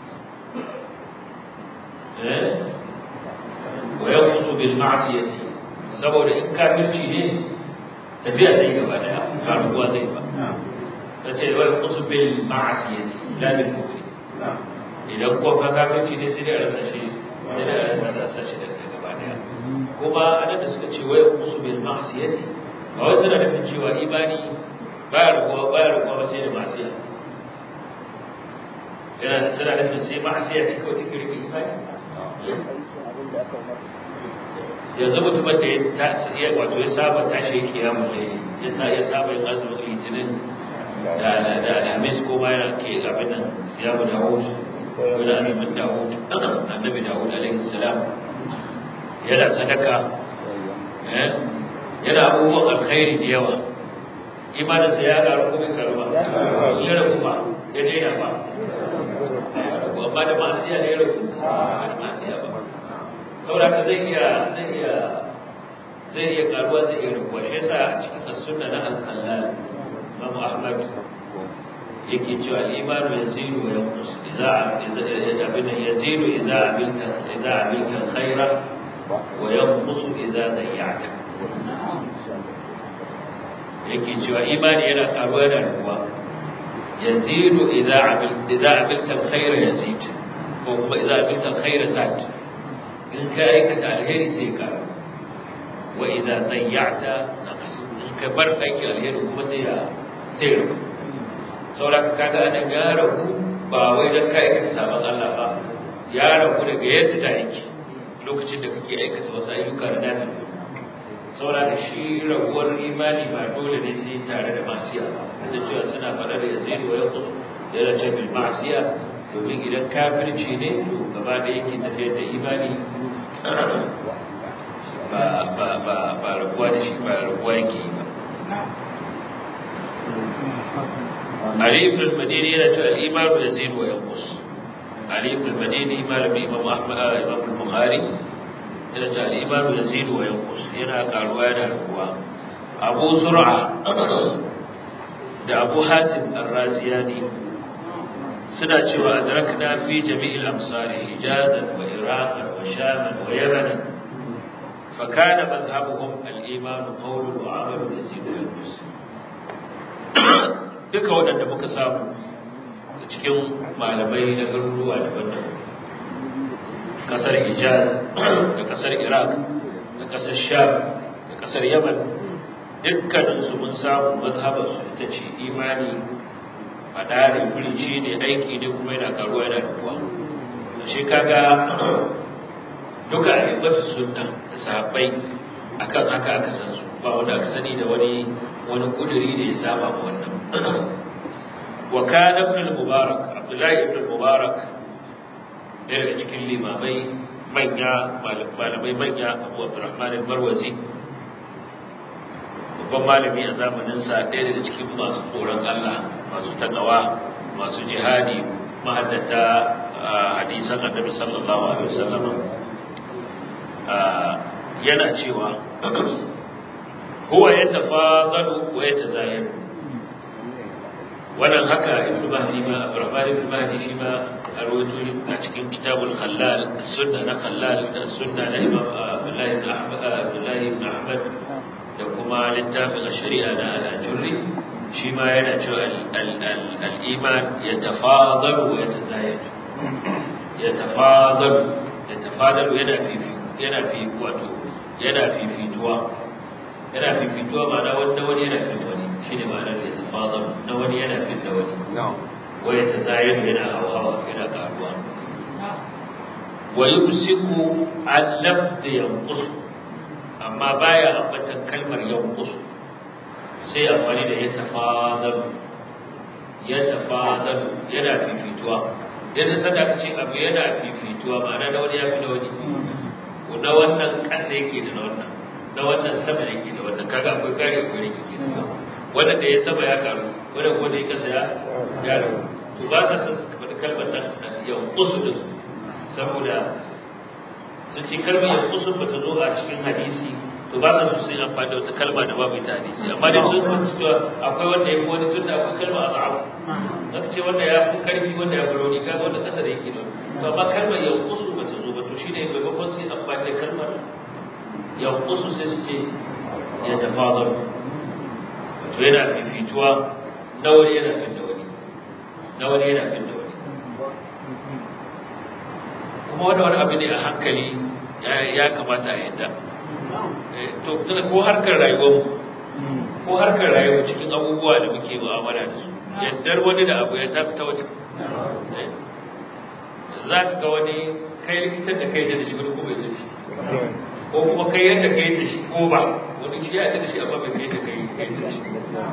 eh wa yanqus bil ma'siyati saboda in kafirci ne tafiya zai gaba daya ba ruwa zai ba tace wa yanqus bil ma'siyati la bil kufri idan kuwa ka kafirci ne sai dai a rasa shi sai dai a rasa shi da gaba daya kuma anan da suka ce wa yanqus bil ma'siyati ba wai suna nufin cewa imani baya rubuwa baya rubuwa ba sai da ma'siya yana da suna nufin sai ma'asiya ce kawai take rike imani yanzu mutumin da ya wato ya saba tashi yake ya mulle ya ta ya saba yin azumin litinin da da alhamis ko ma yana ke abin nan siyamu dawud ko da azumin dawud annabi dawud alaihi salam yana sadaka yana abubuwan alkhairi da yawa imaninsa ya karu ko bai karu ba ya rabu ba ya daina ba amma da masiya ne rabu ba da masiya ba saboda ka zai iya zai iya zai iya karuwa zai iya rabuwa shi yasa a cikin as-sunna na al-khallal Imam Ahmad yake cewa al-iman yazidu wa yanqus idza idza abin yazidu idza abilta idza abilta al-khaira wa yanqus idza dayya'ta yake cewa imani yana karuwa yana rabuwa yazidu idza abil idza abilta alkhayra yazid ko kuma idza abilta alkhayra zad in ka aikata alheri sai ka wa idza dayya'ta naqas in ka bar aiki alheri kuma sai ya sai rabu saboda kaga anan ya rabu ba wai dan ka aikata sabon Allah ba ya rabu daga yadda da yake lokacin da kake aikata wasu ayyuka da nafi saboda da shi raguwar imani ba dole ne sai tare da masiya da cewa suna faɗar ya zai wa ya kusu yana ce bil masiya domin idan kafirci ne to gaba da yake tafiyar da imani ba ba ba ba raguwa da shi ba raguwa yake yi ba Ali ibn al-Madini yana cewa al-imanu yazidu wa yanqus Ali ibn al-Madini malami Imam Ahmad Imam al-Bukhari yana cewa al-imanu yazidu wa yanqus yana karuwa yana raguwa Abu Zur'a da Abu Hatim ar-Raziyani suna cewa adrakna fi jami'il amsari hijazan wa iraqan wa shaman wa yamanan فكان مذهبهم الإيمان قول وعمل يزيد وينقص duka waɗanda muka samu a cikin malamai na garuruwa daban-daban ƙasar hijaz da ƙasar iraq da ƙasar sham da ƙasar yaman dukkaninsu mun samu mazhabarsu ita ce imani a ɗare furici ne aiki ne kuma yana karuwa yana rufuwa da shi kaga duka a hibbatu sunna da sahabbai akan haka aka san su ba wanda aka sani da wani wani kuduri da ya saba ma wannan wa kana ibn al-mubarak abdullahi ibn al-mubarak ɗaya daga cikin limamai manya malamai manya abu abdurrahman al-barwazi babban malami a zamanin sa ɗaya daga cikin masu tsoron Allah masu takawa masu jihadi mahaddata hadisan annabi sallallahu alaihi wasallam yana cewa huwa ya tafadalu wa ya tazayyar wannan haka ibnu mahdi ma abdurrahman ibn mahdi shi ma a rawaito a cikin kitabul khallal sunna na khallal da sunna na imam abdullahi ibn ahmad abdullahi ibn ahmad da kuma littafin shari'a na al-ajurri shi ma yana cewa al-iman ya tafadalu wa ya tazayyar ya tafadalu ya tafadalu yana fifi yana fi wato yana fifituwa yana fifituwa ma'ana wanda wani yana fin wani shine ma'anar da tafadar na wani yana fin da wani waya ta zayar yana hawa yana karuwa wa yumsiku an lafzi yanqus amma baya ambatan kalmar yanqus sai amfani da ya tafadar ya tafadar yana fifituwa yadda sadaka ce abu yana fifituwa ma'ana da wani ya fi da wani na wannan ƙasa yake da na wannan na wannan sama yake da wannan kaga akwai kare akwai rage ke da wannan da ya sama ya karu wannan kuma da ya ƙasa ya ya rabu to ba sa san su faɗi kalmar nan ya kusu din saboda sun ce kalmar ya kusu ba ta zo a cikin hadisi to ba sa so su yi amfani da wata kalma da babu ita hadisi amma dai sun fi cewa akwai wanda ya fi wani tun da akwai kalma a za'afu zaka ce wanda ya fi karfi wanda ya fi rauni kaga wanda ƙasa da yake da to amma kalmar ya kusu ba ta zo ba to shine maimakon sai amfani da kalmar ya kusu sai su ce ya tafadar to yana fifituwa na wani yana fin da wani na wani yana fin da wani kuma wani wani abu ne a hankali ya kamata a yadda to tuna ko harkar rayuwar ko harkar rayuwar cikin abubuwa da muke mu'amala da su yaddar wani da abu ya tafi ta wani za ka ga wani kai likitan da kai da shi wani kuma da shi ko kuma kai yadda kai da shi ko ba wani shi ya da shi amma bai kai da kai kai da shi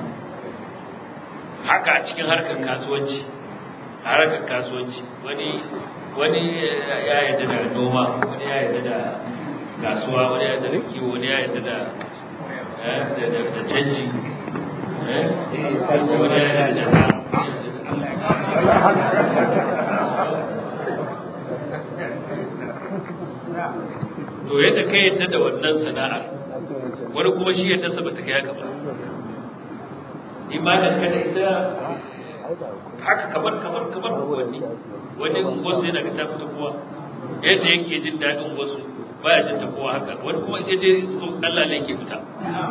haka a cikin harkar kasuwanci a harkar kasuwanci wani wani ya yadda da noma wani ya yadda da kasuwa wani ya yadda da kiwo wani ya yadda da da canji wani ya yadda da jama'a to yadda ka yadda da wannan sana'ar wani kuma shi yadda sa bata kai haka ba imanin ka da ita haka kamar kamar kamar wani wani wasu yana ga tafi kowa yadda yake jin daɗin wasu baya jin ta kowa haka wani kuma ya je Allah ne yake fita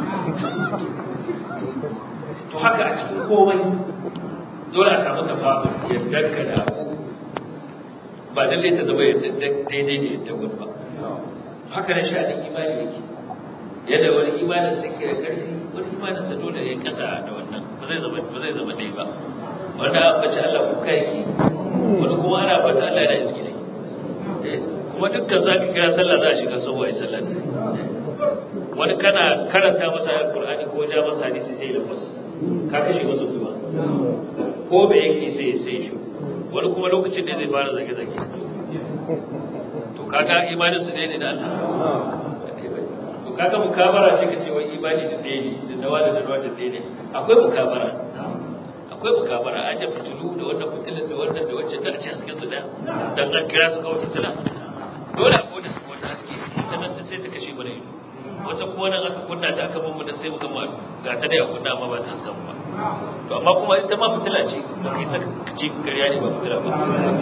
to haka a cikin komai dole a samu tafafu yadda ka da ba lallai ta zama yadda daidai da yadda wani ba haka na sha'anin imani yake yadda wani imanin sa ke da ƙarfi wani imanin sa dole ya kasa da wannan ba zai zama ba zai zama dai ba wanda an bace Allah kuka yake wani kuma ana fata Allah yana iski ne kuma dukkan za ka kira sallah za a shiga sau ai sallah ne wani kana karanta masa alqur'ani ko ja masa hadisi sai da masa ka kashe masa kuma ko me yake sai sai shi wani kuma lokacin da zai fara zage zage to kaga imanin su ne da Allah to kaga mukabara ce kace wai imani da ɗaya ne da nawa da nawa da ɗaya ne akwai mukabara akwai mukabara aje fitilu da wannan fitilan da wannan da wacce da a ci hasken su da dan an kira su kawai fitila dole a koda su wata haske ta nan da sai ta kashe mana ido wata kuma nan aka kunna ta aka bamu da sai muka ma ga ta dai a kunna amma ba ta hasken ba to amma kuma ita ma fitila ce ba kai saka ce kariya ne ba fitila ba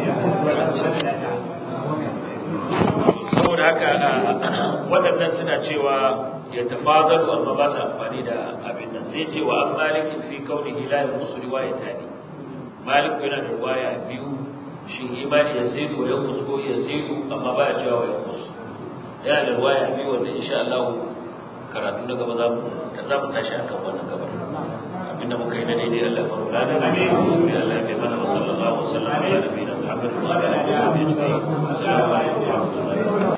saboda haka waɗannan suna cewa ya tafadalu amma ba su amfani da abin nan sai ce wa an malikin fi kaunihi la yanqusu riwayatani malik yana da riwaya biyu shi imani ya zai ko ya kusko ya zidu amma ba ya cewa ya kusu yana da riwaya biyu wanda insha Allah karatu na gaba za mu za mu tashi akan wannan gabar abinda muka yi na daidai Allah ya faru lana da shi ya Allah ya mana wa sallallahu alaihi wa sallam ala nabiyina Muhammad wa ala alihi wa sahbihi assalamu alaikum wa rahmatullahi